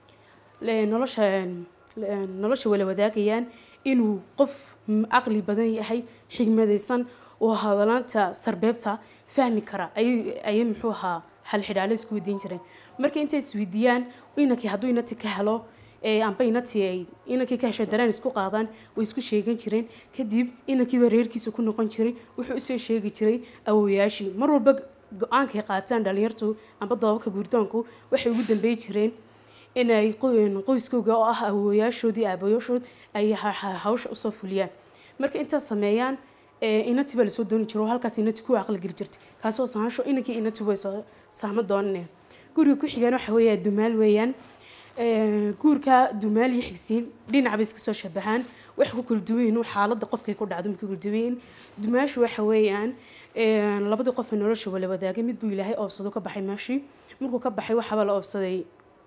le- nolosha een, le- nolosha wala wadaagayaan inuu qof m- caqli badan yahay xigmadaysan oo hadalaanta sarbeebta fahmi kara ayay ayay muxuu ahaa halxidhaale isku weydiin jireen marka intay isweydiiyaan inankii hadduu inati ka helo ee amba inatii ay inankii ka hesho dareen isku qaadaan way isku sheegan jireen kadib inankiiba reerkiisa ku noqon jiray wuxuu usoo sheegi jiray awowayaashii mar walba go-aankay qaataan dhalinyartu amba doobabka guurdoonku waxay ugu dambeey jireen inay qo- qoyskooga oo ah awowayaashoodii aabayaashood ay ha- ha- hawsha usoo fuliyaan marka intaas sameeyaan ee, inatii baa lasoo dooni jiro oo halkaas inatii ku aqli geli jirtay kaasoo sahaansho inankii inatii way soo saahmo doonaneen guriga ku xigaan waxa weeya dumaal weeyaan Ee, guurka dumaal iyo xigsiin dhinac bay iska soo shabahaan wax ku kala duwan yihiin xaaladda qofkay ku dhacdo markay kala duwan yihiin dumaashu waxa weeyaan ee, labadii qof ee nolosha wala wadaagay mid buu ilaahay oobsado ka baxay meeshii markuu ka baxay waxaabaa la oobsaday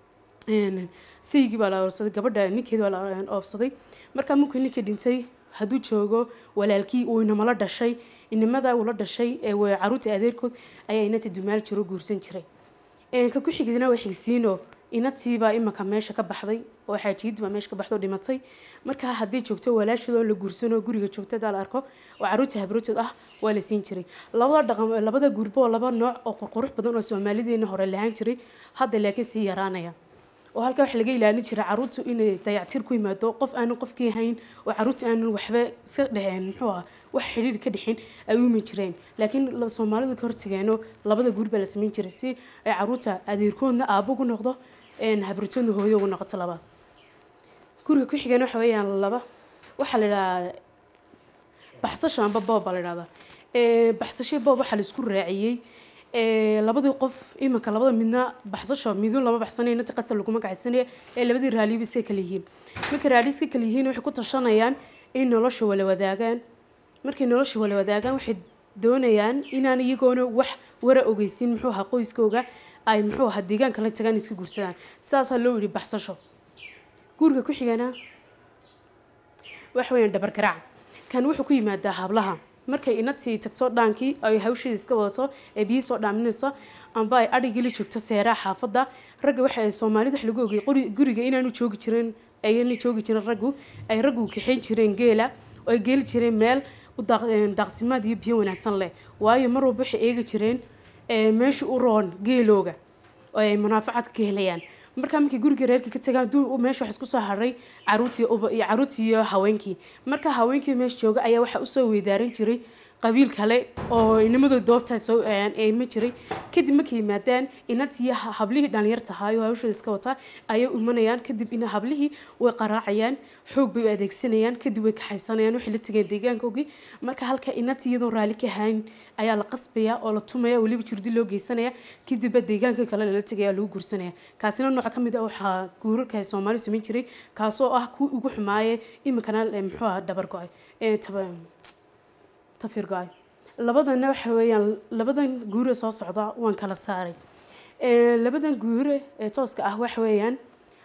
een, saygii baa la oobsaday gabadha ninkeedi baa la oobsaday markaa markuu ninkii dhintay hadduu joogo walaalkii uu inamala dhashay inamada uu la dhashay ee waa caruurta adeerkood ayaa inata dumaal jiro guursan jiray Een, ka ku xigisna waa xigsiino inatiibaa imanka meesha ka baxday oo xaajiyadii baa meesha ka baxday oo dhimatay markaa haddii joogto walaashood oo la guursano guriga joogto hadaa la arko oo caruurta habratood ah waa la siin jiray labada dhaqan labada guurbo oo laba nooc oo qurqurux badan oo soomaalideena hore lahaan jiray hadda laakiin sii yaraanaya oo halkaa waxa laga ilaalin jiray caruurtu inay dayactir ku yimaado qof aanan qofkii hayn oo caruurta aanan waxba iska dheheen muxuu ah wax xidhiir ka dhexin ay u iman jireen laakiin la- soomaalidu ka hortageeno labada guur baa la samayn jiray si ay caruurta adeerkoodna aabbo ugu noqdo een habritoodna hooyo ugu noqoto laba guriga ku xigeen waxa weeyaan laba waxaa la idhahaa baxsasho amba boob baa la idhahdaa Ee, baxsasho boob waxaa la isku raaciyey ee, labadii qof imanka labada midna baxsasho midun lama baxsanaya inta qasab laguma gacaysanaya ee labadii raaliba iska kala yihiin markay raali iska kala yihiin waxay ku tashanayaan in nolosha wala wadaagaan markay nolosha wala wadaagaan waxay doonayaan inaan iyagoona wax wara ogeysin muxuu ahaa qoyskooga ay muxuu ahaa deegaanka la tagaan iska guursadaan sidaasaa loo yidhi baxsasho guriga ku xigana wax weeyaan dhabar garaac kan wuxuu ku yimaadaa hablaha markay inatii tagto dhaankii ay hawsheeda iska wadato ee biyi soo dhaaminaysa amba ay adhigii la joogto seeraha xaafadda ragga waxa ay soomaalida wax lagu ogay qori- guriga inaanu joogi jirin ayna joogi jirin raggu ay raggu kaxayn jireen geela oo ay geeli jireen meel u daaq- een, daaqsimaad iyo biyo wanaagsan leh waayo mar walba waxay eegi jireen ee, meesha u roon geelooga oo ay munaafacad ka helayaan markaa markii guriga reerka ka tagaan duu meesha wax isku soo haray caruurtii uba iyo caruurtii iyo haweenkii marka haweenkii meesha jooga ayaa waxaa usoo weydaaran jiray qabiil kale oo inimadoo doobtaa soo eema jiray kadib markay yimaadaan inantii ha- hablihii dhalinyarta ahaayo hawshooda iska wataa ayay imanayaan kadib ina hablihii way qaraacayaan xoog bay u adeegsanayaan kadib way kaxaysanayaan waxay la tegeen deegaankoogii marka halka inantii iyadoo raalli ka hayn ayaa la qasbaya oo la tumaya weliba jirdi loo geysanaya kadibba deegaanka kale lala tegaya lagu guursanaya kaasina nooca ka mid ah waxaa guurarka ay soomaali samayn jiray kaasoo ah kuwii ugu xumaaye iminkana eh, muxuu aha dhabar go-ay Eh, taba- tafir go-ay labadana waxa weeyaan labadan guure soo socda waan kala saaray Ee, labadan guure ee tooska ah waxa weeyaan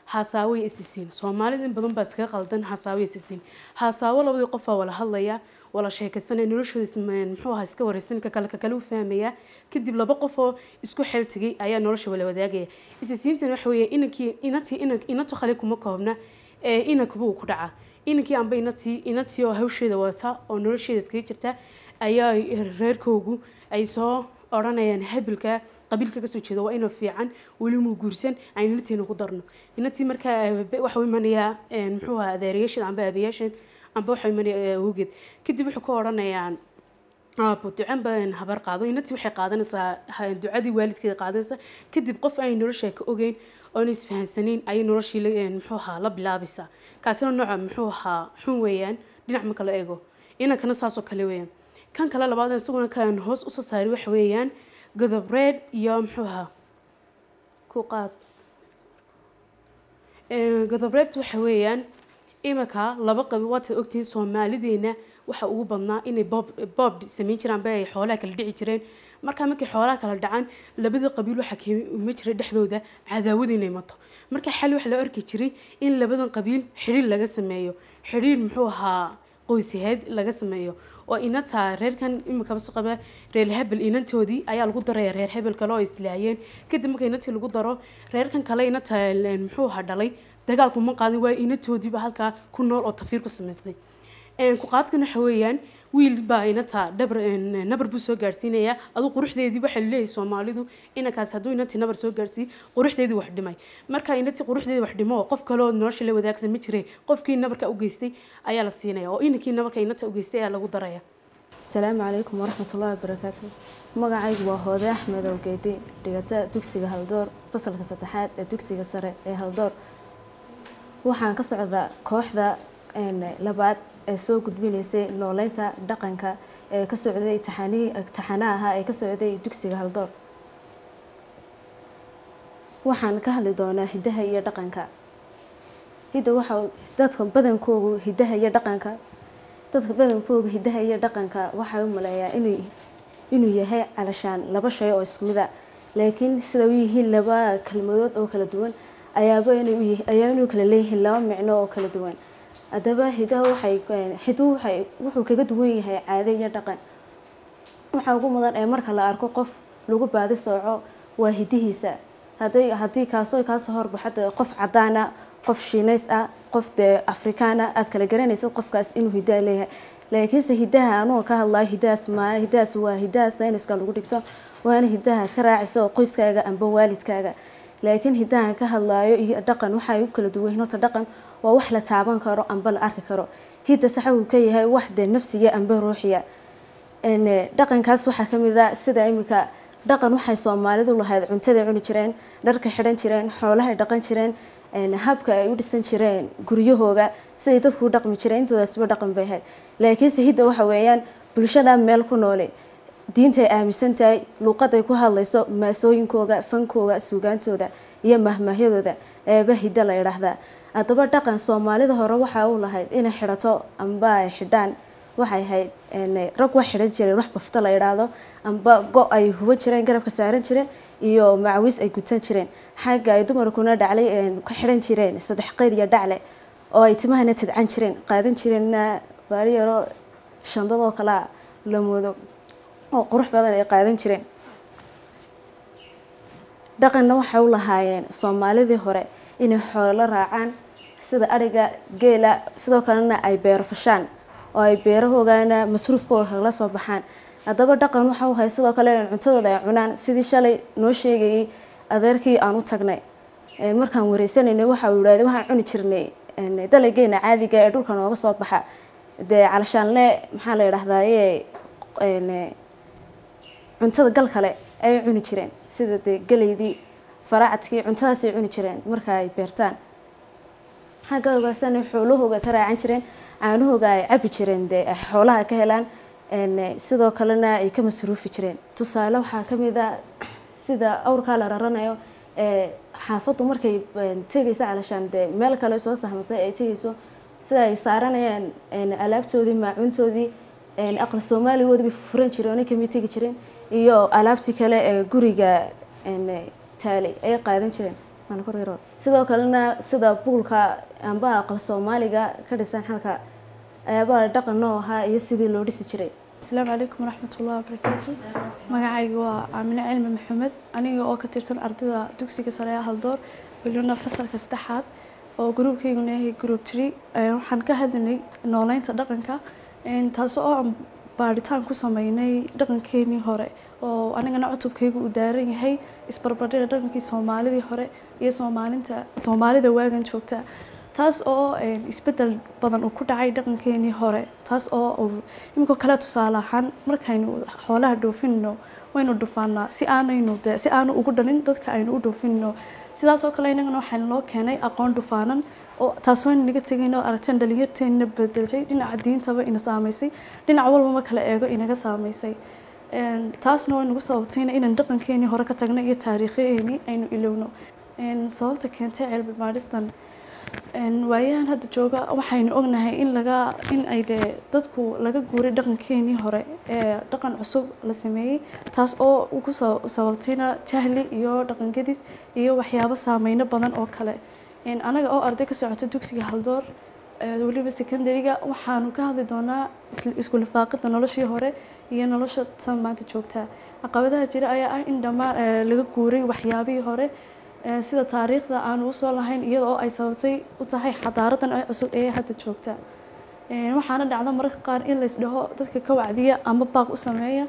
haasaawo iyo isisiin soomaalida in badan baa iskaga qaldan haasaawo iyo isisiin haasaawo labadii qofaa wala hadlaya wala sheekaysanaya noloshooda is- muxuu ahaa iska wareysan ka kale ka kale u fahmaya kadib laba qof oo isku xeel tegay ayaa nolosha wala wadaagaya isisiintan waxa weeye inankii inatii inan- inato khali kuma koobna ee inankuba uu ku dhaca inankii amba inatii inatii oo hawsheeda wata oo nolosheeda iskaga jirta ayaa reerkoogu ay soo odhanayaan habilka qabiilka kasoo jeeda waa inuu fiican weli muu guursan aan inatiina ku darno inatii markaa waxa u imanayaa een, muxuu ahaa adeerayaasheed amba aabayaasheed amba waxa imanaya awgeed kadib wuxuu ka odhanayaan aabo ducan baan habar qaado inatii waxay qaadanaysaa ha- ducadii waalidkeeda qaadanaysaa kadib qof ay nolosha ka ogeyn oona isfahansanayn ayay noloshii la- een, muxuu ahaa la bilaabaysaa kaasina nooca muxuu ahaa xun weeyaan dhinac marka la eego inankana saasoo kale weeyaan kan kale labaad isaguna kan hoos usoo saari waxa weeyaan godobreed iyo muxuu ahaa ku qaad Ee, godobreebta waxa weeyaan iminka laba qabi waataad ogtihiin soomaalideena waxa ugu badnaa inay boob boob samayn jiraan ba ay xoolaha kala dhici jireen marka markay xoolaha kala dhacaan labada qabiil waxaa keema jiray dhexdooda cadaawad inay mato marka xal waxa la arki jiray in labadan qabiil xidhiir laga sameeyo xidhiir muxuu ahaa qoysaheed laga sameeyo oo inata reerkan imika baso qaba reer hebel inantoodii ayaa lagu daraya reer hebel kale oo islaayeen kadib marka inatii lagu daro reerkan kale inata een, muxuu ahaa dhalay dagaalku ma qaadin waayo inantoodiiba halkaa ku nool oo tafiir ku samaysay Een, ku qaadkan waxa weeyaan wiil baa inata dhabar een, nabar buu soo gaarsiinaya aduu quruxdeedii waxa leeyahay soomaalidu inankaas hadduu inantii nabar soo gaarsiiy quruxdeedii wax dhimay marka inantii quruxdeedii wax dhimo oo qof kale oo nolosha la wadaagsan ma jire qofkii nabarka u geystay ayaa la siinaya oo inankii nabarka inanta u geystay ayaa lagu daraya asalaamu calaykum waraxmatullaahi wabarakaatu magacaygu waa hoode axmed awgeedi dhigata dugsiga haldoor fasalka saddexaad ee dugsiga sare ee haldoor waxaan ka socdaa kooxda een, labaad ee soo gudbinaysay nooleynta dhaqanka ee ka socday taxanii taxanaha ahaa ee ka socday dugsiga haldoor waxaan ka hadli doonaa hidaha iyo dhaqanka hidda waxa dadka badankoogu hidaha iyo dhaqanka dadka badankooga hidaha iyo dhaqanka waxay u maleeyaa inuu inuu yahay calashaan laba shay oo isku mid a laakiin sida u yihiin laba kelmadood oo kala duwan ayaaba inay u yihi- ayaa inuu kala leeyihiin laba micno oo kala duwan haddaba hidaha waxay hiduhu waxay wuxuu kaga duwan yahay caado iyo dhaqan waxa ugu mudan ee marka la arko qof lagu baadi sooco waa hidihiisa hadday haddii kaasoo kaasoo horbaxo dee qof cadaana qof shiinays ah qof dee afrikaana aad kala garanaysa qofkaas inuu hidaa leeyahay laakiinse hidaha anuga ka hadlayo hidahaas maa hidahaas waa hidaha sayniska lagu dhigto waana hidaha ka raacaysa oo qoyskaaga amba waalidkaaga laakiin hidahan ka hadlayo iyo dhaqan waxay u kala duwan yihiin horta dhaqan waa wax la taaban karo amba la arki karo hidda saxa uu ka yahay wax dee nafsiya amba ruuxiya een, eh, dhaqankaas waxaa ka mid a sida imika dhaqan waxay soomaalidu lahayd cuntaday cuni jireen dharka xidhan jireen xoolahay dhaqan jireen een, habka ay u dhisan jireen guryahooga siday dadku u dhaqmi jireen intoodasba dhaqan bay ahayd laakiinse hidda waxa weeyaan bulshada meel ku noole diintay aaminsan tahay luuqaday ku hadlayso maasooyinkooga fankooga suugaantooda iyo mahmaahyadooda eeba hidda la yidhaahdaa haddaba dhaqan soomaalida hore waxaa u lahayd inay xidhato amba ay xidhaan waxay ahayd een, rag wax xidhan jireen wax bafto la yidhaahdo amba go ay huban jireen garabka saaran jireen iyo macawiis ay gutan jireen xagga ay dumarkuna dhaclay een, ka xidhan jireen saddex qeyr iyo dhacle oo ay timahana tidcan jireen qaadan jireenna baari yaro shandadoo kalea la moodo oo qurux badan ay qaadan jireen dhaqanna waxay u lahaayeen soomaalidii hore inay xoolo raacaan sida adhiga geela sidoo kalena ay beero fashaan oo ay beerahoogana masruufkooda la soo baxaan haddaba dhaqan waxa u hay sidoo kale in cuntadooda ay cunaan sidii shalay noo sheegayay adeerkii aan u tagnay Ee, markaan wareysanaynay waxa uu yidhahday waxaan cuni jirnay een, dalageena caadiga ee dhulka nooga soo baxa dee calashaanle maxaa la yidhahdaaye een, cuntada gal kale ay cuni jireen sida dee galeydii faraacadkii cuntadaasay cuni jireen marka ay beertaan xagga ogaasana xoolahooga ka raacan jireen caanahooga ay cabi jireen dee ay xoolaha ka helaan een, sidoo kalena ay ka masruufi jireen tusaale waxaa ka mid a sida awrkaa la raranayo ee xaafaddu markay een, tegayso calashaan dee meel kale soo sahmatay ay tegayso sida ay saaranayaan een, alaabtoodii maacuntoodii een, aqal soomaaligoodii bay furan jireen oo kamid tegi jireen iyo alaabtii kale ee guriga een, taalay ay qaadan jireen cabdiraxmaan korero sidoo kalena sida buulka amba aqal soomaaliga ka dhisan halka ayaabaa dhaqan noo ahaa iyo sidii loo dhisi jiray asalaamu calaykum waraxmatullahi wabarakaatu magacayga waa aamine cilmi maxamed aniga oo ka tirsan ardayda dugsiga sare ee haldoor welina fasalka saddexaad oo gruubkayguna yahay group tree waxaan ka hadlaynay nooleynta dhaqanka taas oo aan baadhitaan ku sameynay dhaqankeenii hore oo anigana cutubkaygu uu daaran yahay isbarbardhiga dhaqankii soomaalidii hore iyo soomaalinta soomaalida waagan joogta taas oo isbedel badan uu ku dhacay dhaqankeenii hore taas oo iminkoo kale tusaale ahaan markaynu xoolaha dhoofinno waynu dhufaanaa si aanaynu de si aanu ugu dhalin dadka aynu u dhoofinno sidaas oo kale inagana waxaan loo keenay aqoon dhufaanan oo taasoo aynu naga tegayno aragteen dhalinyarteena bedelshay dhinaca diintaba ina saameysay dhinac walbama kala eego inaga saameysay taasna way nagu sababtayna inaan dhaqankeenii hore ka tagno iyo taariikheenii aynu ilowno sababta keentay cilmi baadhistan waayahan hadda jooga waxaynu ognahay in laga in ay dee dadku laga guuray dhaqankeenii hore ee dhaqan cusub la sameeyey taas oo ku sababtayna jahli iyo dhaqangadis iyo waxyaabo saameyno badan oo kale anaga oo arday ka socota dugsiga haldoor weliba secondariga waxaanu ka hadli doonaa isku lifaaqida noloshii hore iyo nolosha tan maanta joogta caqabadaha jira ayaa ah in dhammaan laga guuray waxyaabihii hore sida taariikhda aanu usoo lahayn iyada oo ay sababtay u tahay xadaaradan ee cusub ee hadda joogta waxaana dhacda mararka qaar in laysdhaho dadka ka wacdiya ama baaq u sameeya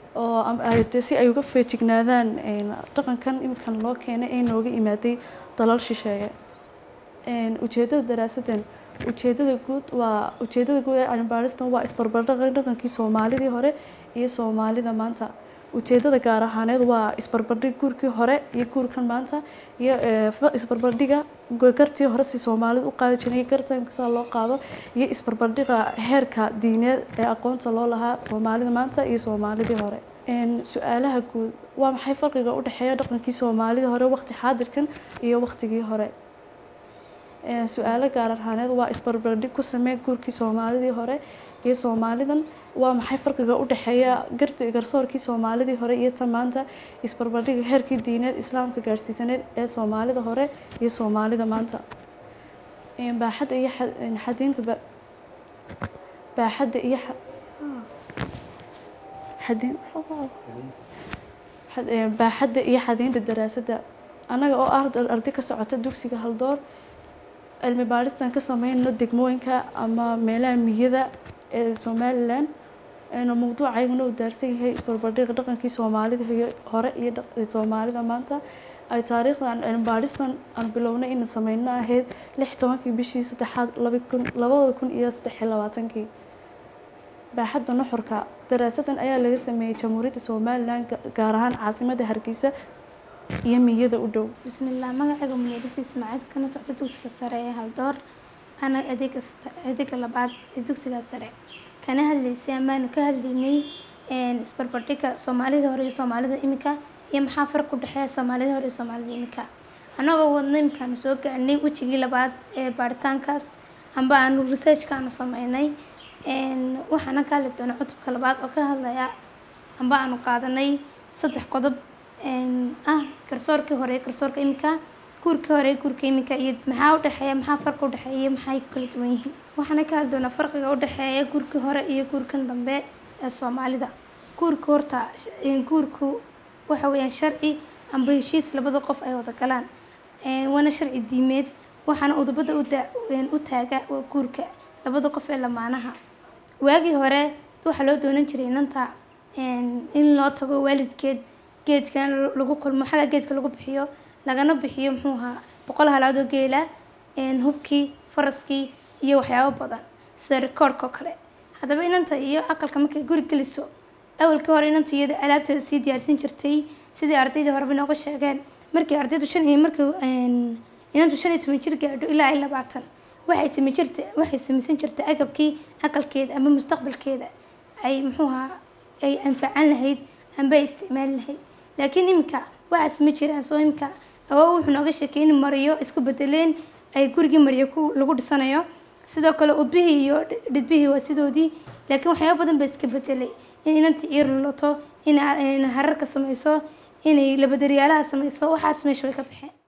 oo si ay uga feejignaadaan dhaqankan iminkan loo keenay ee nooga imaaday dalal shisheeye ujeedada daraasadan ujeedada guud waa ujeedada guud ee cilmibaaristan waa isbarbardhaqa dhaqankii soomaalidii hore iyo soomaalida maanta ujeedada gaar ahaaneed waa isbarbardhig guurkii hore iyo guurkan maanta iyo isbarbardhiga gartii hore si soomaalida u qaadi jiray garta imkasaa loo qaado iyo isbarbardhiga heerka diineed ee aqoonta loo lahaa soomaalida maanta iyo soomaalidii hore su-aalaha guud waa maxay farqiga u dhexeeya dhaqankii soomaalidii hore waqti xaadirkan iyo waqtigii hore su-aalo gaar ahaaneed waa isbarbardhig ku samee guurkii soomaalidii hore iyo soomaalidan waa maxay farqiga u dhexeeya garti garsoorkii soomaalidii hore iyo tan maanta isbarbardhiga heerkii diineed islaamka gaadhsiisaneed ee soomaalida hore iyo soomaalida maanta baaxadda iyo xadiinta baaxadda iyo baaxadda iyo xadiinta daraasadda annaga oo ah arday ka socota dugsiga haldoor cilmi baadhistan ka sameynno degmooyinka ama meelaha miyada ee somalilan mawduucayguna uu daarsan yahay isbarbardhiga dhaqankii soomaalida hore iyo soomaalida maanta ay taariikhdan cilmi baadhistan aan bilownay ina sameyno ahayd lix tobankii bishii saddexaad labada kun iyo saddex iyo labaatankii baaxadda nuxurka daraasadan ayaa laga sameeyey jamhuuriyadda somalilan gaar ahaan caasimada hargeysa iyo miyada u dhow bismillaah magacayga muneedisi ismaaciid kana socda dugsiga sare ee haldoor ana adeega adeega labaad ee dugsiga sare kana hadlaysay amaanu ka hadlaynay isbarbardhiga soomaalida hore iyo soomaalida imika iyo maxaa farq u dhexeeya soomaalida hore iyo soomaalida imika annagoo wadna imikaanu soo gaarnay wejigii labaad ee baaritaankaas amba aanu researchka aanu sameynay waxaana ka hadli doona cutubka labaad oo ka hadlaya amba aanu qaadanay saddex qodob ah garsoorkii hore garsoorka imika guurkii hore guurka imika iyo maxaa udhexeeya maxaa farqa udhexeeya maxay kala duwan yihiin waxaana ka hadli doonaa farqiga udhexeeya guurkii hore iyo guurkan dambe ee soomaalida guurka horta guurku waxa weeyaan sharci amba heshiis labada qof ay wada galaan waana sharci diimeed waxaana udubada u taaga waa guurka labada qof ee lamaanaha waagii hore waxaa loo doonan jiray inanta in loo tago waalidkeed geedkan lagu kulmo xagga geedka lagu bixiyo lagana bixiyo muxuu ahaa boqol halaadoo geela hubkii faraskii iyo waxyaabo badan sida rikoorhka oo kale haddaba inanta iyo aqalka markay guri geliso awalkii hore inantu iyada alaabteeda sii diyaarsan jirtay sidii ardaydii horeba inooga sheegeen markii ardaydu shan iyo markii inantu shan iyo toban jir gaadho ilaa ay labaatan waxay samayn jirta waxay samaysan jirtay agabkii aqalkeeda ama mustaqbalkeeda ay muxuu ahaa ay anfacan lahayd amba ay isticmaali lahayd laakiin iminka waxaas ma jiraan soo iminka awoo wuxuu nooga sheekay in mariyo isku bedeleen ay gurigii mariyo ku lagu dhisanayo sidoo kale udbihii iyo dhidbihii waa sidoodii laakiin waxyaaba badan baa iska bedelay in inantii ciir lulato in hararka samayso inay labadaryaalaha samayso waxaas meesha way ka baxeen